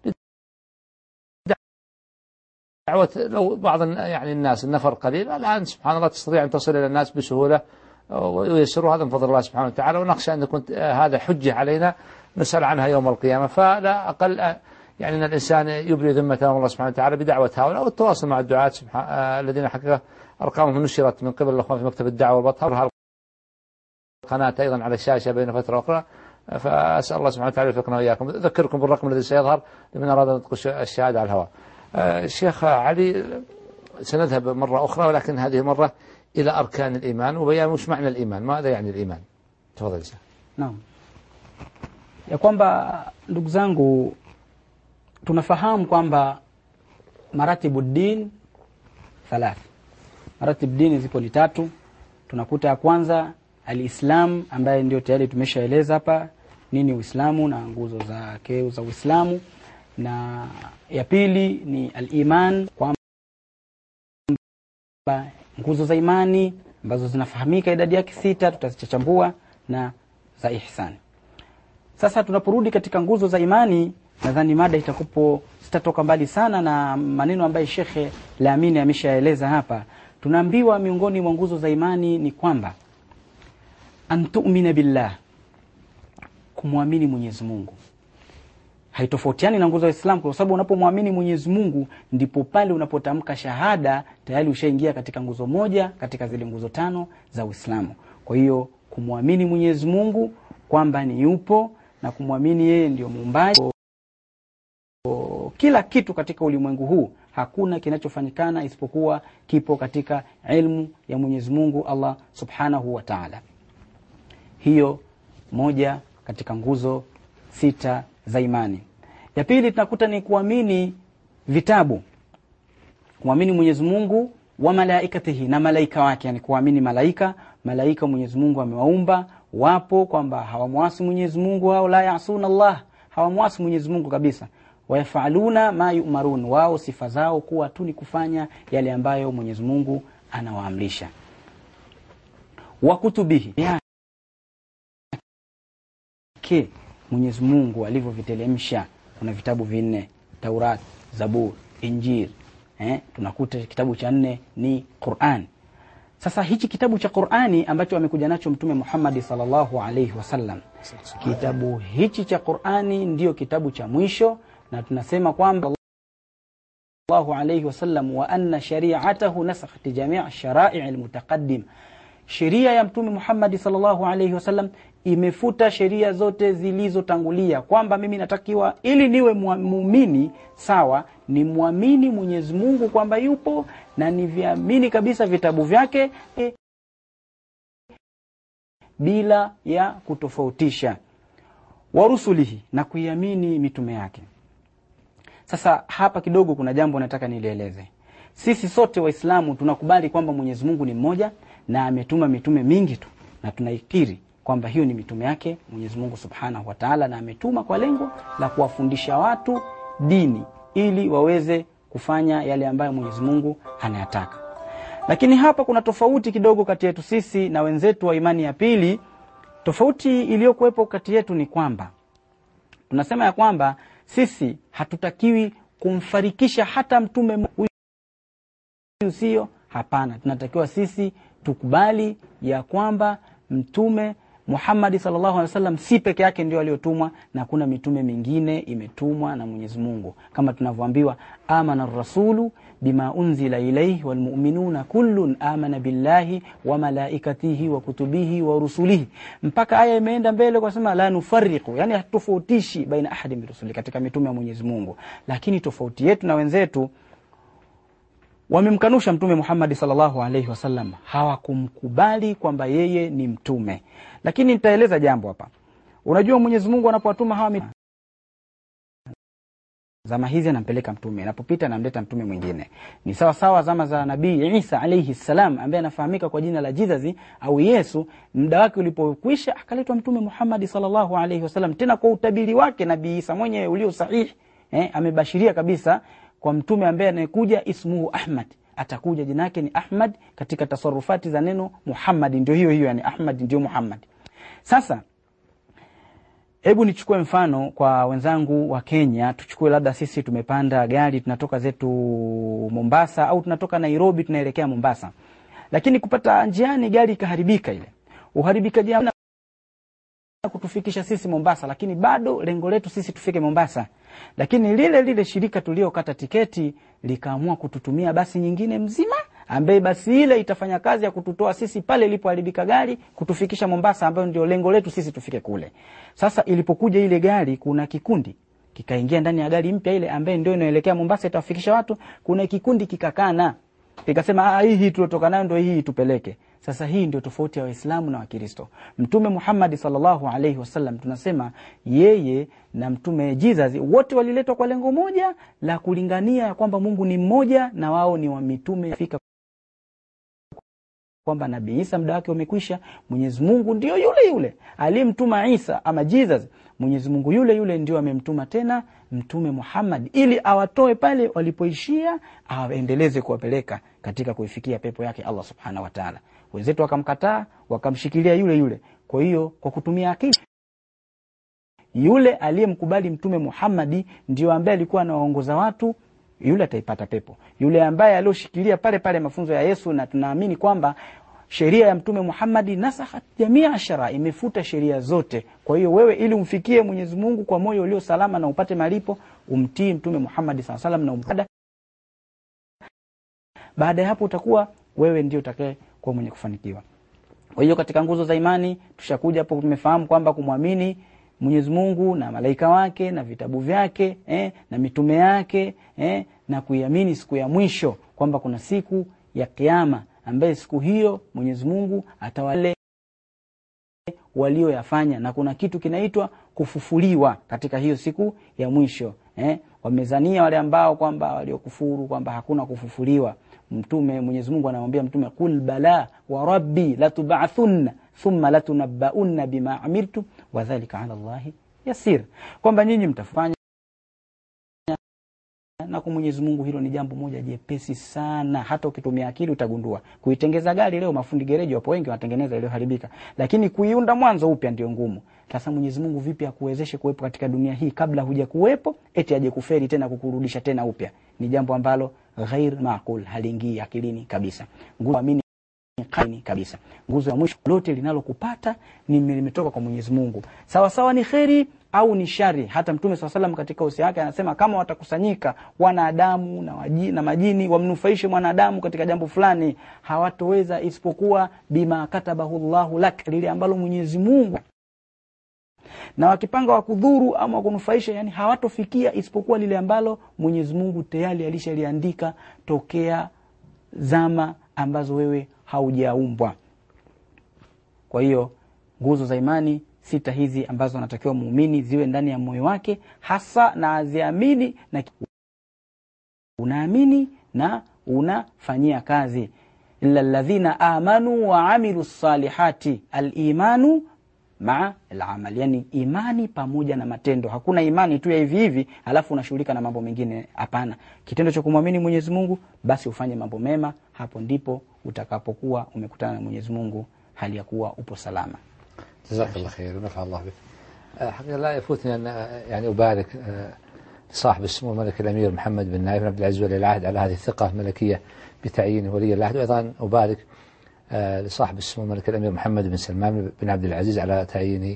دعوة لو بعض الن- يعني الناس النفر قليل الآن سبحان الله تستطيع أن تصل إلى الناس بسهولة ويسروا هذا من فضل الله سبحانه وتعالى ونخشى أن يكون هذا حجة علينا نسأل عنها يوم القيامة فلا أقل آه، يعني أن الإنسان يبري ذمته أمام الله سبحانه وتعالى بدعوة هؤلاء والتواصل مع الدعاة سبحان آه، الذين حقيقة أرقامهم نشرت من قبل الأخوان في مكتب الدعوة والبطهر القناة أيضا على الشاشة بين فترة وأخرى فأسأل الله سبحانه وتعالى يوفقنا وإياكم أذكركم بالرقم الذي سيظهر لمن أراد أن يطلق الشهادة على الهواء آه، الشيخ علي سنذهب مرة أخرى ولكن هذه المرة إلى أركان الإيمان وبيان وش معنى الإيمان ماذا يعني الإيمان تفضل يا شيخ Naam. Ya kwamba ndugu zangu tunafahamu kwamba maratibu din thalath. Maratibu dini zipo ni tatu. Tunakuta ya kwanza alislam ambaye ndio tayari tumeshaeleza hapa nini Uislamu na nguzo zake za Uislamu na ya pili ni aliman kwamba nguzo za imani ambazo zinafahamika idadi yake sita tutazichachambua na za ihsani. Sasa tunaporudi katika nguzo za imani, nadhani mada itakupo sitatoka mbali sana na maneno ambayo Shekhe Lamini ameshaeleza hapa. Tunaambiwa miongoni mwa nguzo za imani ni kwamba antumina billah, kumwamini Mwenyezi Mungu haitofautiani na nguzo ya Uislamu kwa sababu unapomwamini Mwenyezi Mungu ndipo pale unapotamka shahada tayari ushaingia katika nguzo moja katika zile nguzo tano za Uislamu. Kwa hiyo kumwamini Mwenyezi Mungu, kwamba ni yupo na kumwamini yeye ndio muumbaji kila kitu katika ulimwengu huu hakuna kinachofanyikana isipokuwa kipo katika ilmu ya Mwenyezi Mungu Allah Subhanahu wa Ta'ala. Hiyo moja katika nguzo sita za imani. Ya pili tunakuta ni kuamini vitabu, kuamini Mwenyezi Mungu wa malaikatihi, na malaika wake, yani kuamini malaika. Malaika Mwenyezi Mungu amewaumba, wapo kwamba hawamwasi Mwenyezi Mungu, hao la yasuna Allah, hawamwasi Mwenyezi Mungu kabisa wayafaluna ma yumarun, wao sifa zao kuwa tu ni kufanya yale ambayo Mwenyezi Mungu anawaamrisha. Wa kutubihi yake Mwenyezi Mungu alivyovitelemsha, kuna vitabu vinne: Taurat, Zabur, Injil. Eh, tunakuta kitabu cha nne ni Qur'an. Sasa hichi kitabu cha Qur'ani ambacho amekuja nacho Mtume Muhammad sallallahu alaihi wasallam, kitabu hichi cha Qur'ani ndiyo kitabu cha mwisho na tunasema kwamba Allahu alayhi wasallam wa anna shari'atahu nasakhat jami' shara'i' almutaqaddim, sheria ya Mtume Muhammad sallallahu alayhi wasallam imefuta sheria zote zilizotangulia, kwamba mimi natakiwa ili niwe muumini sawa, ni muamini Mwenyezi Mungu kwamba yupo na niviamini kabisa vitabu vyake e, bila ya kutofautisha, wa rusulihi, na kuiamini mitume yake. Sasa hapa kidogo kuna jambo nataka nilieleze. Sisi sote Waislamu tunakubali kwamba Mwenyezi Mungu ni mmoja na ametuma mitume mingi tu, na tunaikiri kwamba hiyo ni mitume yake Mwenyezi Mungu Subhanahu wa Ta'ala, na ametuma kwa lengo la kuwafundisha watu dini ili waweze kufanya yale ambayo Mwenyezi Mungu anayataka. Lakini hapa kuna tofauti kidogo kati yetu sisi na wenzetu wa imani ya pili. Tofauti iliyokuwepo kati yetu ni kwamba tunasema ya kwamba sisi hatutakiwi kumfarikisha hata mtume huyu, sio hapana. Tunatakiwa sisi tukubali ya kwamba mtume Muhammad sallallahu alaihi wasallam si peke yake ndio aliyotumwa, na kuna mitume mingine imetumwa na Mwenyezi Mungu, kama tunavyoambiwa amana rasulu bima unzila ilayhi walmu'minuna kullun amana billahi wa malaikatihi wa kutubihi wa rusulihi, mpaka aya imeenda mbele kwa sema la nufarriqu, yani hatofautishi baina ahadi min rusuli, katika mitume ya Mwenyezi Mungu. Lakini tofauti yetu na wenzetu wamemkanusha Mtume Muhammad sallallahu alaihi wasallam, hawakumkubali kwamba yeye ni mtume. Lakini nitaeleza jambo hapa. Unajua, Mwenyezi Mungu anapowatuma hawa mitume, zama hizi anampeleka mtume, anapopita anamleta mtume mwingine. Ni sawa sawa zama za Nabii Isa alaihi salam, ambaye anafahamika kwa jina la Jesus au Yesu. Muda wake ulipokwisha, akaletwa Mtume Muhammad sallallahu alaihi wasallam, tena kwa utabiri wake Nabii Isa mwenyewe ulio sahihi. Eh, amebashiria kabisa kwa mtume ambaye anayekuja ismuhu Ahmad, atakuja jina yake ni Ahmad. Katika tasarufati za neno Muhammad ndio hiyo hiyo, yani Ahmad ndio Muhammad. Sasa hebu nichukue mfano kwa wenzangu wa Kenya. Tuchukue labda sisi tumepanda gari tunatoka zetu Mombasa au tunatoka Nairobi tunaelekea Mombasa, lakini kupata njiani gari ikaharibika. Ile uharibikaji kutufikisha sisi Mombasa, lakini bado lengo letu sisi tufike Mombasa lakini lile lile shirika tuliokata tiketi likaamua kututumia basi nyingine mzima, ambaye basi ile itafanya kazi ya kututoa sisi pale ilipoharibika gari kutufikisha Mombasa, ambayo ndio lengo letu sisi tufike kule. Sasa ilipokuja ile gari, kuna kikundi kikaingia ndani ya gari mpya ile ambaye ndio inaelekea Mombasa, itawafikisha watu. Kuna kikundi kikakana, ikasema ah, hii tuliotoka nayo ndio hii tupeleke. Sasa hii ndio tofauti ya Waislamu na Wakristo. Mtume Muhammad sallallahu alaihi wasallam tunasema yeye na mtume Jesus wote waliletwa kwa lengo moja la kulingania ya kwamba Mungu ni mmoja na wao ni wa mitume fika kwamba Nabii Isa muda wake umekwisha. Mwenyezi Mungu ndio yule yule aliyemtuma Isa ama Jesus, Mwenyezi Mungu yule yule ndio amemtuma tena mtume Muhammad ili awatoe pale walipoishia, awaendeleze kuwapeleka katika kuifikia pepo yake Allah subhanahu wa ta'ala. Wenzetu wakamkataa, wakamshikilia yule yule. Kwa hiyo kwa kutumia akili, yule aliyemkubali mtume Muhammadi ndio ambaye alikuwa anawaongoza watu yule ataipata pepo. Yule ambaye alioshikilia pale pale mafunzo ya Yesu, na tunaamini kwamba sheria ya mtume Muhammadi nasakhat jamia shara, imefuta sheria zote. Kwa hiyo wewe, ili umfikie Mwenyezi Mungu kwa moyo ulio salama na upate malipo, umtii mtume Muhammadi sallallahu alaihi wasallam na umpada. Baada ya hapo utakuwa wewe ndio utakaye kuwa mwenye kufanikiwa. Kwa hiyo katika nguzo za imani tushakuja hapo, tumefahamu kwamba kumwamini Mwenyezi Mungu na malaika wake na vitabu vyake eh, na mitume yake eh, na kuiamini siku ya mwisho kwamba kuna siku ya Kiyama ambaye siku hiyo Mwenyezi Mungu atawale walioyafanya na kuna kitu kinaitwa kufufuliwa katika hiyo siku ya mwisho eh? Wamezania wale ambao kwamba waliokufuru kwamba hakuna kufufuliwa. Mtume Mwenyezi Mungu anamwambia Mtume, qul bala wa rabbi latub'athunna thumma latunabbaunna bima amiltum wa dhalika ala Allahi yasir, kwamba nyinyi mtafanya na kwa Mwenyezi Mungu hilo ni jambo moja jepesi sana. Hata ukitumia akili utagundua. Kuitengeza gari leo, mafundi gereji wapo wengi wanatengeneza iliyoharibika, lakini kuiunda mwanzo upya ndio ngumu. Sasa Mwenyezi Mungu vipi akuwezeshe kuwepo katika dunia hii kabla huja kuwepo, eti aje kuferi tena kukurudisha tena upya? Ni jambo ambalo ghair maqul, haliingii akilini kabisa. Nguzo amini kaini kabisa. Nguzo ya mwisho, lote linalokupata ni limetoka kwa Mwenyezi Mungu, sawa sawa ni kheri au ni shari. Hata Mtume swalla salam katika usia wake anasema kama watakusanyika wanadamu na, waji, na majini wamnufaishe mwanadamu katika jambo fulani, hawatoweza isipokuwa bima katabahu llahu lak, lile ambalo Mwenyezi Mungu na wakipanga wakudhuru ama wakunufaisha, yani hawatofikia isipokuwa lile ambalo Mwenyezi Mungu tayari alishaliandika tokea zama ambazo wewe haujaumbwa. Kwa hiyo nguzo za imani sita hizi ambazo anatakiwa muumini ziwe ndani ya moyo wake hasa, na aziamini na unaamini na unafanyia kazi. illa alladhina amanu wa amilu salihati, alimanu maa alamal, yani imani pamoja na matendo. Hakuna imani tu ya hivi hivi alafu unashughulika na mambo mengine. Hapana, kitendo cha kumwamini Mwenyezi Mungu, basi ufanye mambo mema. Hapo ndipo utakapokuwa umekutana na Mwenyezi Mungu hali ya kuwa upo salama. جزاك الله خير ونفع الله بك. آه، حقيقة لا يفوتني أن آه، يعني أبارك آه، لصاحب السمو الملك الأمير محمد بن نايف بن عبد العزيز ولي العهد على هذه الثقة الملكية بتعيينه ولي العهد وأيضا أبارك آه، لصاحب السمو الملك الأمير محمد بن سلمان بن عبد العزيز على تعيينه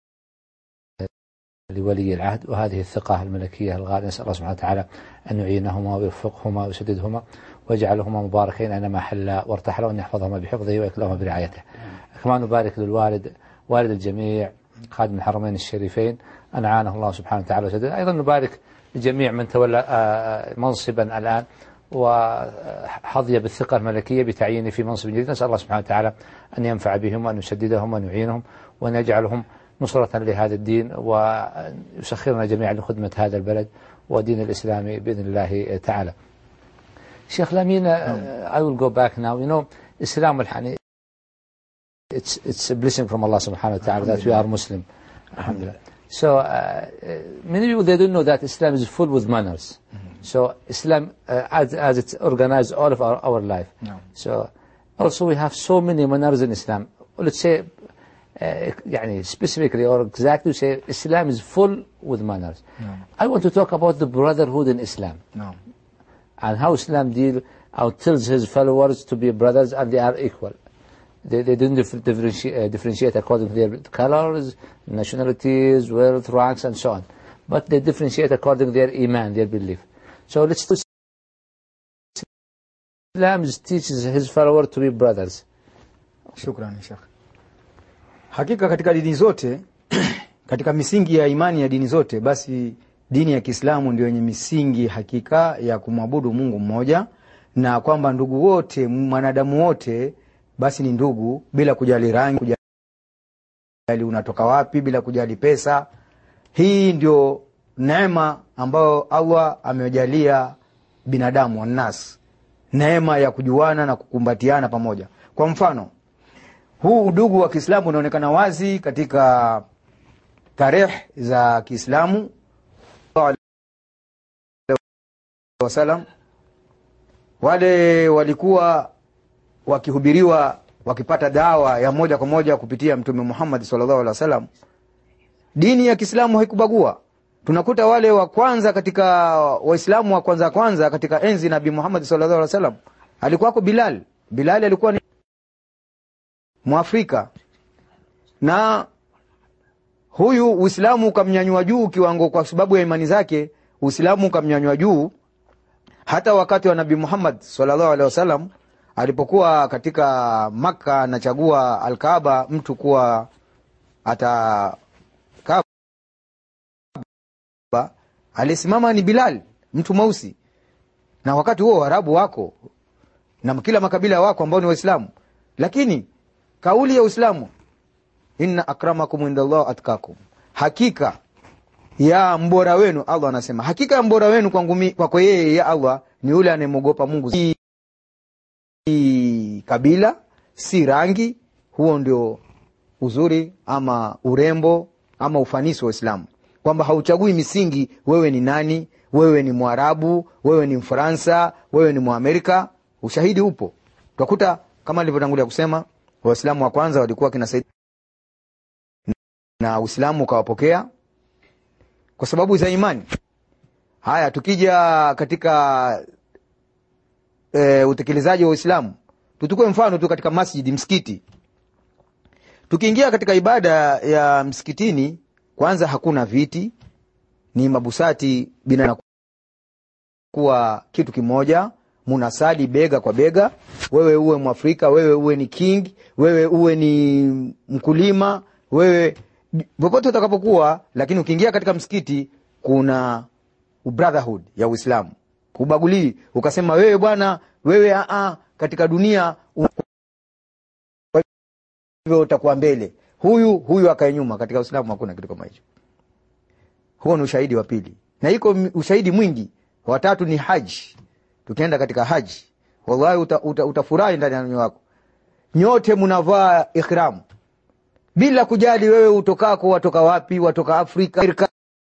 لولي العهد وهذه الثقة الملكية الغالية نسأل الله سبحانه وتعالى أن يعينهما ويوفقهما ويسددهما ويجعلهما مباركين أينما حلا وارتحلا وأن يحفظهما بحفظه ويكلهما برعايته كما نبارك للوالد والد الجميع خادم الحرمين الشريفين أن أعانه الله سبحانه وتعالى وسدد أيضا نبارك لجميع من تولى آه، منصبا الآن وحظي بالثقة الملكية بتعيينه في منصب جديد نسأل الله سبحانه وتعالى أن ينفع بهم وأن يسددهم وأن يعينهم وأن يجعلهم نصرة لهذا الدين ويسخرنا جميعا لخدمة هذا البلد ودين الإسلام بإذن الله تعالى Sheikh Lamina, uh, I will go back now. You know, Islam al it's it's a blessing from Allah subhanahu wa ta'ala that we are Muslim. Alhamdulillah. So uh, uh, many people they don't know that Islam is full with manners. So Islam uh, as as it's organized all of our, our life. No. So also we have so many manners in Islam. Let's say uh, يعني specifically or exactly say Islam is full with manners. I want to talk about the brotherhood in Islam No. and how Islam deal or tells his followers to be brothers and they are equal. They, they don't dif- differentiate, uh, differentiate according to their colors, nationalities, wealth, ranks, and so on. But they differentiate according to their iman, their belief. So let's do Islam teaches his followers to be brothers. Shukrani Sheikh. Hakika katika dini zote katika misingi ya imani ya dini zote, basi dini ya Kiislamu ndio yenye misingi hakika ya kumwabudu Mungu mmoja, na kwamba ndugu wote, mwanadamu wote basi ni ndugu, bila kujali rangi, kujali unatoka wapi, bila kujali pesa. Hii ndio neema ambayo Allah amejalia binadamu wannas, neema ya kujuana na kukumbatiana pamoja. Kwa mfano huu udugu wa Kiislamu unaonekana wazi katika tarehe za Kiislamu wasalam, wale walikuwa wakihubiriwa wakipata dawa ya moja kwa moja kupitia Mtume Muhammad sallallahu alaihi wasallam. Dini ya Kiislamu haikubagua. Tunakuta wale wa kwanza katika Waislamu wa kwanza kwanza katika enzi Nabii Muhammad sallallahu alaihi wasallam alikuwako Bilal. Bilal alikuwa ni Mwafrika na huyu Uislamu ukamnyanyua juu kiwango, kwa sababu ya imani zake. Uislamu ukamnyanyua juu hata wakati wa Nabii Muhammad sallallahu alaihi wasallam alipokuwa katika Makka anachagua Alkaaba mtu kuwa ata Kaaba, alisimama ni Bilal mtu mweusi, na wakati huo Waarabu wako na kila makabila wako ambao ni Waislamu, lakini kauli ya Uislamu, inna akramakum indallah atkakum, hakika ya mbora wenu Allah anasema hakika ya mbora wenu kwangu mi- kwako yeye ya Allah ni yule anayemwogopa Mungu. Si si kabila, si rangi. Huo ndio uzuri ama urembo ama ufanisi wa Uislamu, kwamba hauchagui misingi, wewe ni nani, wewe ni Mwarabu, wewe ni Mfaransa, wewe ni Mwamerika. Ushahidi upo, utakuta kama nilivyotangulia kusema, Waislamu wa kwanza walikuwa kina Said na Uislamu ukawapokea kwa sababu za imani. Haya, tukija katika e, utekelezaji wa Uislamu, tuchukue mfano tu katika masjidi, msikiti. Tukiingia katika ibada ya msikitini, kwanza hakuna viti, ni mabusati bina kuwa kitu kimoja, munasali bega kwa bega, wewe uwe Mwafrika, wewe uwe ni king, wewe uwe ni mkulima, wewe popote utakapokuwa, lakini ukiingia katika msikiti kuna brotherhood ya Uislamu, ubagulii ukasema wewe bwana, wewe aa, katika dunia u- kwa hivyo utakuwa mbele, huyu huyu akae nyuma. Katika Uislamu hakuna kitu kama hicho. Huo ni ushahidi wa pili, na iko m- ushahidi mwingi. Watatu ni haji. Tukienda katika haji, wallahi uta, uta, utafurahi ndani ya moyo wako, nyote mnavaa ihramu bila kujali wewe utokako, watoka wapi, watoka Afrika, Amerika.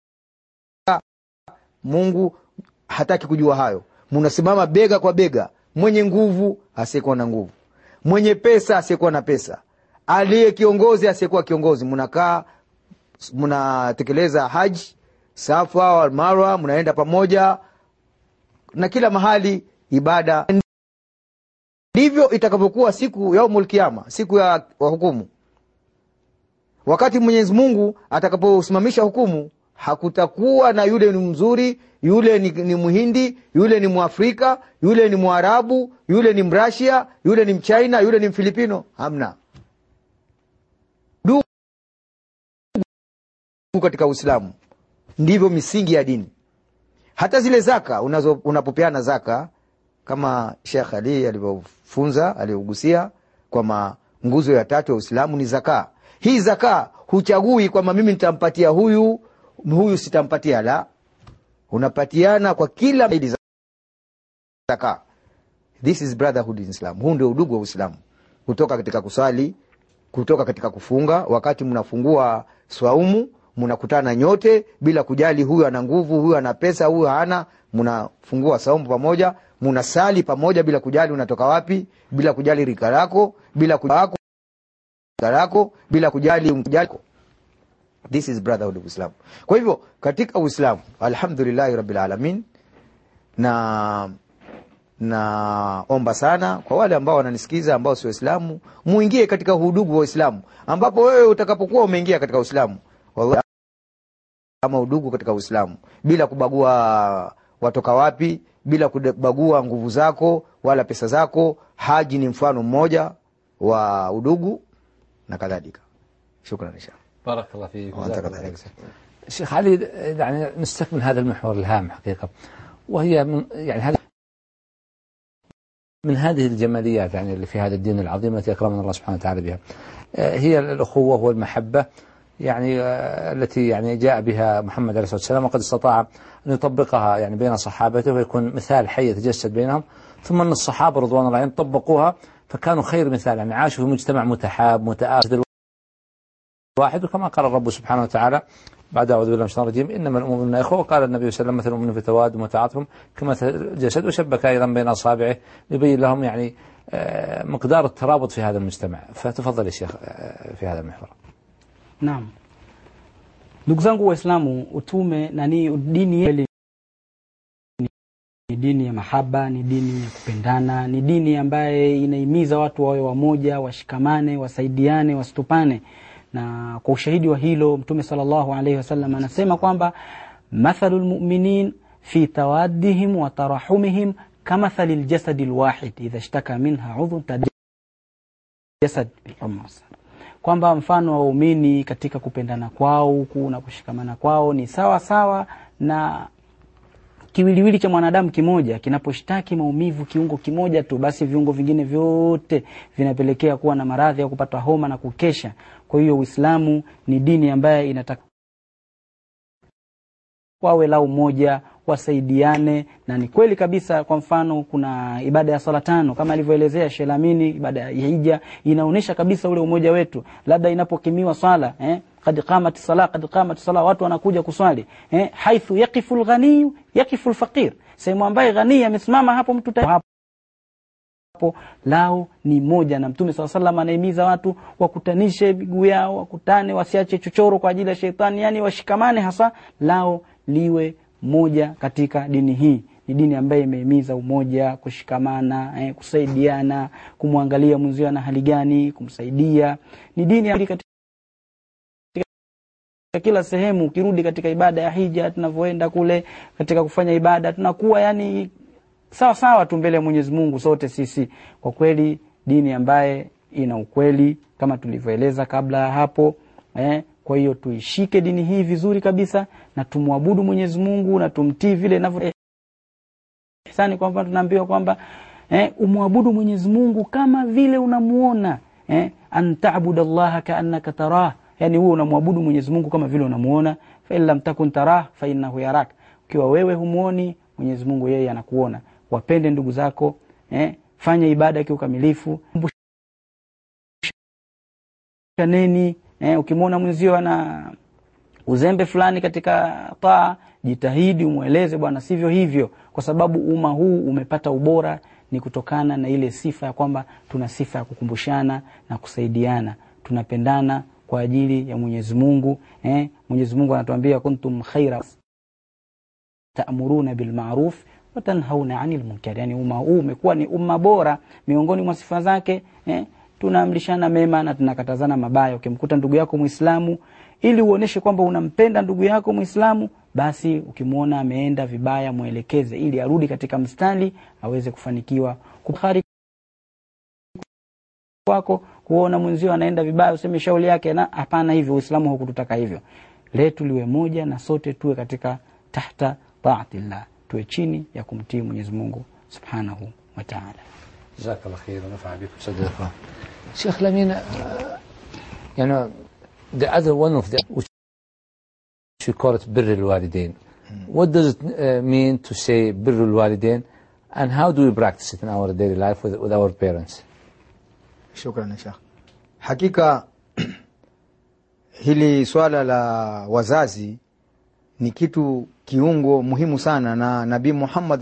Mungu hataki kujua hayo. Mnasimama bega kwa bega, mwenye nguvu asiyekuwa na nguvu, mwenye pesa asiyekuwa na pesa, aliye kiongozi asiyekuwa kiongozi, mnakaa mnatekeleza haji, Safa wal Marwa, mnaenda pamoja na kila mahali ibada. Ndivyo itakavyokuwa siku yaumul kiyama, siku ya wa hukumu wakati Mwenyezi Mungu atakaposimamisha hukumu, hakutakuwa na yule ni mzuri, yule ni, ni Mhindi, yule ni Mwafrika, yule ni Mwarabu, yule ni Mrasia, yule ni Mchina, yule ni Mfilipino. Hamna ndugu katika Uislamu. Ndivyo misingi ya dini. Hata zile zaka unazo, unapopeana zaka kama Sheikh Ali alivyofunza alivyogusia kwamba nguzo ya tatu ya Uislamu ni zaka. Hii zaka huchagui kwamba mimi nitampatia huyu huyu sitampatia, la, unapatiana kwa kila idi zaka. This is brotherhood in Islam. Huu ndio udugu wa Uislamu, kutoka katika kusali, kutoka katika kufunga. Wakati mnafungua swaumu, mnakutana nyote bila kujali huyu ana nguvu, huyu ana pesa, huyu hana. Mnafungua saumu pamoja, mnasali pamoja bila kujali unatoka wapi, bila kujali rika lako, bila kujali lako bila kujali kujali. This is brotherhood of Islam. Kwa hivyo katika Uislamu, alhamdulillahi rabbil alamin, na naomba sana kwa wale ambao wananisikiza ambao sio Waislamu, muingie katika udugu wa Uislamu, ambapo wewe utakapokuwa umeingia katika Uislamu, wallahi ama udugu katika Uislamu bila kubagua watoka wapi, bila kubagua nguvu zako wala pesa zako. Haji ni mfano mmoja wa udugu na kadhalika. Shukran inshallah. بارك الله فيك وأنت وجزاك الله كذلك. خير. شيخ علي يعني نستكمل هذا المحور الهام حقيقة وهي من يعني هذه من هذه الجماليات يعني اللي في هذا الدين العظيم التي أكرمنا الله سبحانه وتعالى بها آه، هي الأخوة والمحبة يعني آه، التي يعني جاء بها محمد عليه الصلاة والسلام وقد استطاع أن يطبقها يعني بين صحابته ويكون مثال حي يتجسد بينهم ثم أن الصحابة رضوان الله عليهم طبقوها فكانوا خير مثال يعني عاشوا في مجتمع متحاب متآخذ واحد وكما قال الرب سبحانه وتعالى بعد أعوذ بالله من الشيطان الرجيم إنما المؤمنون إخوة وقال النبي صلى الله عليه وسلم مثل المؤمن في تواد وتعاطفهم كمثل الجسد وشبك أيضا بين أصابعه ليبين لهم يعني آه، مقدار الترابط في هذا المجتمع فتفضل يا شيخ آه، في هذا المحور Naam, ndugu zangu Waislamu, utume nani, dini yetu ni- ni dini ya mahaba, ni dini ya kupendana, ni dini ambaye inahimiza watu wawe wamoja, washikamane, wasaidiane, wasitupane. Na kwa ushahidi wa hilo Mtume sallallahu alaihi wasallam anasema kwamba mathalu lmuminin fi tawaddihim wa tarahumihim kamathali ljasadi lwahid idha shtaka minha udhun jasad bilhumma kwamba mfano wa waumini katika kupendana kwao huku na kushikamana kwao ni sawa sawa na kiwiliwili cha mwanadamu kimoja kinaposhtaki maumivu kiungo kimoja tu, basi viungo vingine vyote vinapelekea kuwa na maradhi ya kupata homa na kukesha. Kwa hiyo Uislamu ni dini ambayo inataka wawe lau moja wasaidiane, na ni kweli kabisa. Kwa mfano, kuna ibada ya sala tano kama alivyoelezea Shelamini, ibada ya hija inaonyesha kabisa ule umoja wetu. Labda inapokimiwa swala eh, kad qamat sala, kad qamat sala, watu wanakuja kuswali eh, haithu yaqifu lghaniyu yaqifu lfaqir, sehemu ambaye ghanii amesimama hapo mtu ta hapo lao ni moja, na Mtume saa salam anahimiza watu wakutanishe miguu yao, wakutane, wasiache chochoro kwa ajili ya sheitani, yani washikamane, hasa lao liwe moja katika dini hii. Ni dini ambayo imehimiza umoja, kushikamana, eh, kusaidiana, kumwangalia mwenzio ana hali gani, kumsaidia. Ni dini ambayo katika kila sehemu. Ukirudi katika ibada ya hija, tunavyoenda kule katika kufanya ibada, tunakuwa yani sawa sawa tu mbele ya Mwenyezi Mungu sote sisi. Kwa kweli dini ambaye ina ukweli kama tulivyoeleza kabla ya hapo eh, kwa hiyo tuishike dini hii vizuri kabisa na tumwabudu Mwenyezi Mungu na tumtii vile inavyo ihsani. Kwamba tunaambiwa kwamba eh, umwabudu Mwenyezi Mungu kama vile unamuona eh, an ta'budu Allaha ka'annaka tarah, yani huo unamwabudu Mwenyezi Mungu kama vile unamuona. Fa in lam takun tarah fa innahu yarak, ukiwa wewe humuoni Mwenyezi Mungu yeye anakuona. Wapende ndugu zako eh, fanya ibada kiukamilifu, shaneni eh, ukimwona mwenzio ana uzembe fulani katika taa, jitahidi umweleze, bwana, sivyo hivyo, kwa sababu umma huu umepata ubora ni kutokana na ile sifa ya kwamba tuna sifa ya kukumbushana na kusaidiana, tunapendana kwa ajili ya Mwenyezi Mungu eh, Mwenyezi Mungu anatuambia kuntum khaira ta'muruna bil ma'ruf wa tanhauna 'anil munkar, yani umma huu umekuwa ni umma bora. Miongoni mwa sifa zake eh, tunaamrishana mema na tunakatazana mabaya. Ukimkuta ndugu yako Muislamu, ili uoneshe kwamba unampenda ndugu yako Muislamu, basi ukimwona ameenda vibaya, mwelekeze ili arudi katika mstari aweze kufanikiwa. Bukhari kwako kuona mwenzio anaenda vibaya, useme shauri yake, na hapana, hivyo Uislamu haukututaka hivyo. Letu liwe moja na sote tuwe katika tahta taatillah, tuwe chini ya kumtii Mwenyezi Mungu subhanahu wa ta'ala. جزاك الله خير ونفع بكم صدقه شيخ لمين uh, you know the other one of the which we call it بر الوالدين what does it uh, mean to say بر الوالدين and how do we practice it in our daily life with, with our parents Shukran Sheikh. Hakika hili swala la wazazi ni kitu kiungo muhimu sana, na Nabii Muhammad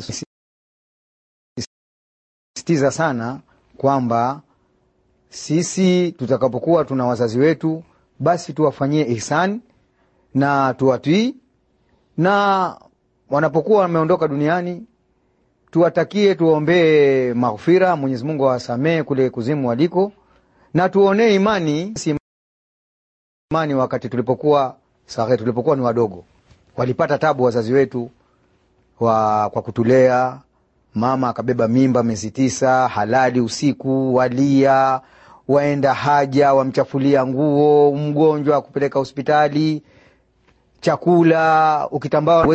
sisitiza sana kwamba sisi tutakapokuwa tuna wazazi wetu, basi tuwafanyie ihsani na tuwatii, na wanapokuwa wameondoka duniani tuwatakie, tuwaombee maghfira, Mwenyezi Mungu awasamehe kule kuzimu waliko, na tuonee imani si imani wakati tulipokuwa sahe, tulipokuwa ni wadogo, walipata tabu wazazi wetu wa, kwa kutulea. Mama akabeba mimba miezi tisa, halali usiku, walia, waenda haja, wamchafulia nguo, mgonjwa kupeleka hospitali, chakula, ukitambaa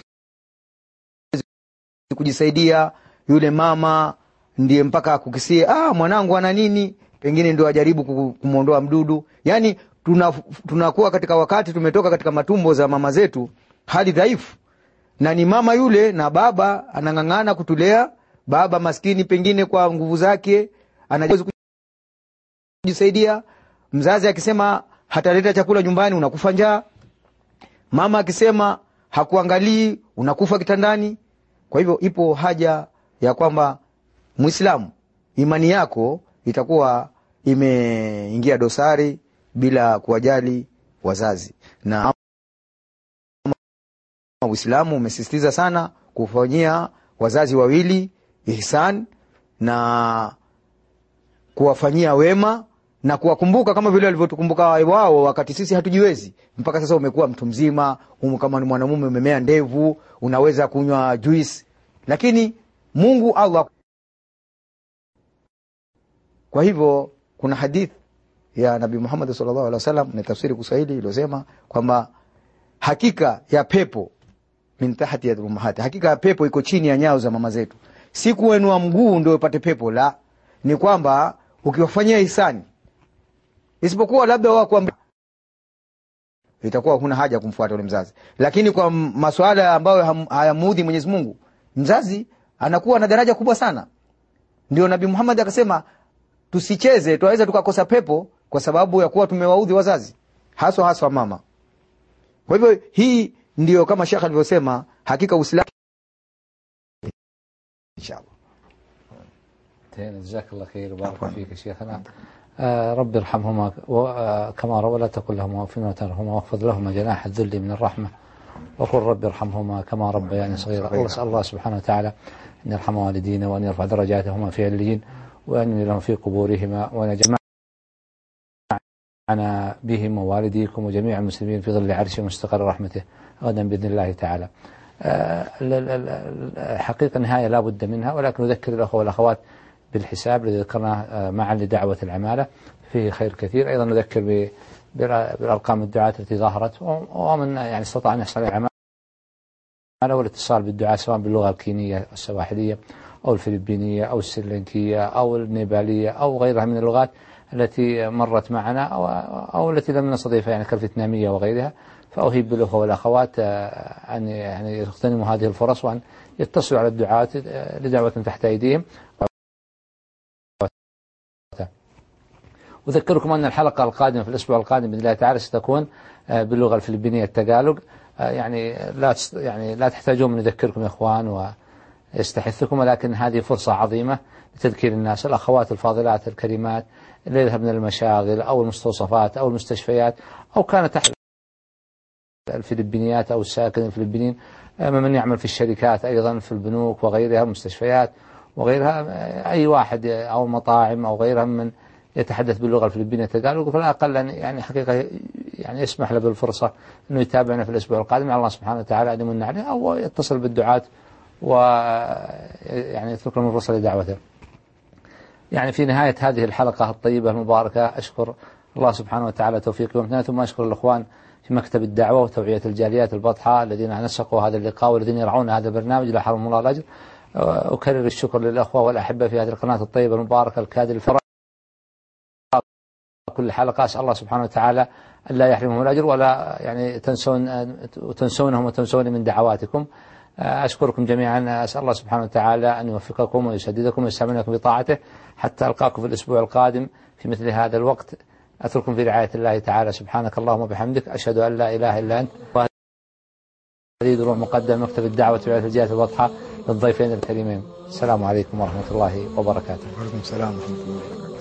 kujisaidia yule mama ndiye mpaka kukisie, ah, mwanangu ana nini, pengine ndio ajaribu kumwondoa mdudu. Yani tunakuwa tuna katika wakati tumetoka katika matumbo za mama zetu, hali dhaifu, na ni mama yule na baba anang'ang'ana kutulea. Baba maskini, pengine kwa nguvu zake anaweza kujisaidia. Mzazi akisema hataleta chakula nyumbani, unakufa njaa. Mama akisema hakuangalii, unakufa kitandani. Kwa hivyo ipo haja ya kwamba Mwislamu, imani yako itakuwa imeingia dosari bila kuwajali wazazi, na Uislamu umesisitiza sana kufanyia wazazi wawili ihsan na kuwafanyia wema na kuwakumbuka kama vile walivyotukumbuka wao wakati sisi hatujiwezi. Mpaka sasa umekuwa mtu mzima, umu kama ni mwanamume umemea ndevu, unaweza kunywa juice, lakini Mungu Allah kwa hivyo kuna hadith ya nabii muhammad sallallahu alaihi wasallam ni tafsiri kiswahili iliyosema kwamba hakika ya pepo min tahti ya ummahati hakika ya pepo iko chini ya nyao za mama zetu si kuenua mguu ndio upate pepo la ni kwamba ukiwafanyia hisani isipokuwa labda wao kuambia itakuwa huna haja ya kumfuata yule mzazi lakini kwa m- masuala ambayo ham- hayamuudhi mwenyezi mungu mzazi anakuwa na daraja kubwa sana ndio nabii muhammad akasema tusicheze twaweza tukakosa pepo kwa sababu ya kuwa tumewaudhi wazazi haswa haswa mama kwa hivyo hii ndio kama shekh alivyosema hakika uislamu inshallah انتهينا جزاك الله خير وبارك فيك يا شيخنا آه رب ارحمهما و- آه كما ولا تقل لهما اف ولا تنهرهما واخفض لهما جناح الذل من الرحمه وقل رب ارحمهما كما ربياني صغيرا الله اسال الله سبحانه وتعالى ان يرحم والدينا وان يرفع درجاتهما في عليين وان يملي لهم في قبورهما وان يجمعنا بهم ووالديكم وجميع المسلمين في ظل عرشه مستقر رحمته غدا باذن الله تعالى. آه، ال- ال- ال- الحقيقة نهاية لا بد منها ولكن نذكر الأخوة والأخوات بالحساب الذي ذكرناه آه، معا لدعوة العمالة فيه خير كثير أيضا نذكر ب- بالأ- بالأرقام الدعاة التي ظهرت و- ومن يعني استطاع أن يحصل على العمالة والاتصال بالدعاة سواء باللغة الكينية السواحلية أو الفلبينية أو السريلانكية أو النيبالية أو غيرها من اللغات التي مرت معنا أو, أو التي لم نستضيفها يعني كالفيتنامية وغيرها فأهيب بالأخوة والأخوات آه، أن يعني يغتنموا هذه الفرص وأن يتصلوا على الدعاة آه، لدعوة تحت أيديهم أذكركم أن الحلقة القادمة في الأسبوع القادم بإذن الله تعالى ستكون آه، باللغة الفلبينية التقالوج آه، يعني لا تست- يعني لا تحتاجون من نذكركم يا إخوان ويستحثكم ولكن هذه فرصة عظيمة لتذكير الناس الأخوات الفاضلات الكريمات اللي يذهبن المشاغل أو المستوصفات أو المستشفيات أو كانت تحت الفلبينيات أو الساكن الفلبينيين آه، من يعمل في الشركات أيضا في البنوك وغيرها المستشفيات وغيرها آه، أي واحد آه، أو مطاعم أو غيرها من يتحدث باللغة الفلبينية تقال فلا أقل أن يعني حقيقة يعني يسمح له بالفرصة أنه يتابعنا في الأسبوع القادم على الله سبحانه وتعالى أن يمن عليه أو يتصل بالدعاة و يعني يترك لهم الفرصة لدعوته يعني في نهاية هذه الحلقة الطيبة المباركة أشكر الله سبحانه وتعالى توفيقه وامتنانه ثم أشكر الإخوان في مكتب الدعوة وتوعية الجاليات البطحاء الذين نسقوا هذا اللقاء والذين يرعون هذا البرنامج لا حرم الله الأجر أكرر الشكر للأخوة والأحبة في هذه القناة الطيبة المباركة الكادر الفراغ كل حلقة أسأل الله سبحانه وتعالى أن لا يحرمهم الأجر ولا يعني تنسون تنسونهم وتنسوني من دعواتكم أشكركم جميعا أسأل الله سبحانه وتعالى أن يوفقكم ويسددكم ويستعملكم بطاعته حتى ألقاكم في الأسبوع القادم في مثل هذا الوقت أترككم في رعاية الله تعالى سبحانك اللهم وبحمدك أشهد أن لا إله إلا أنت هذه دروع مقدم مكتب الدعوة وعيادة الجهة الواضحة للضيفين الكريمين السلام عليكم ورحمة الله وبركاته وعليكم السلام ورحمه الله وبركاته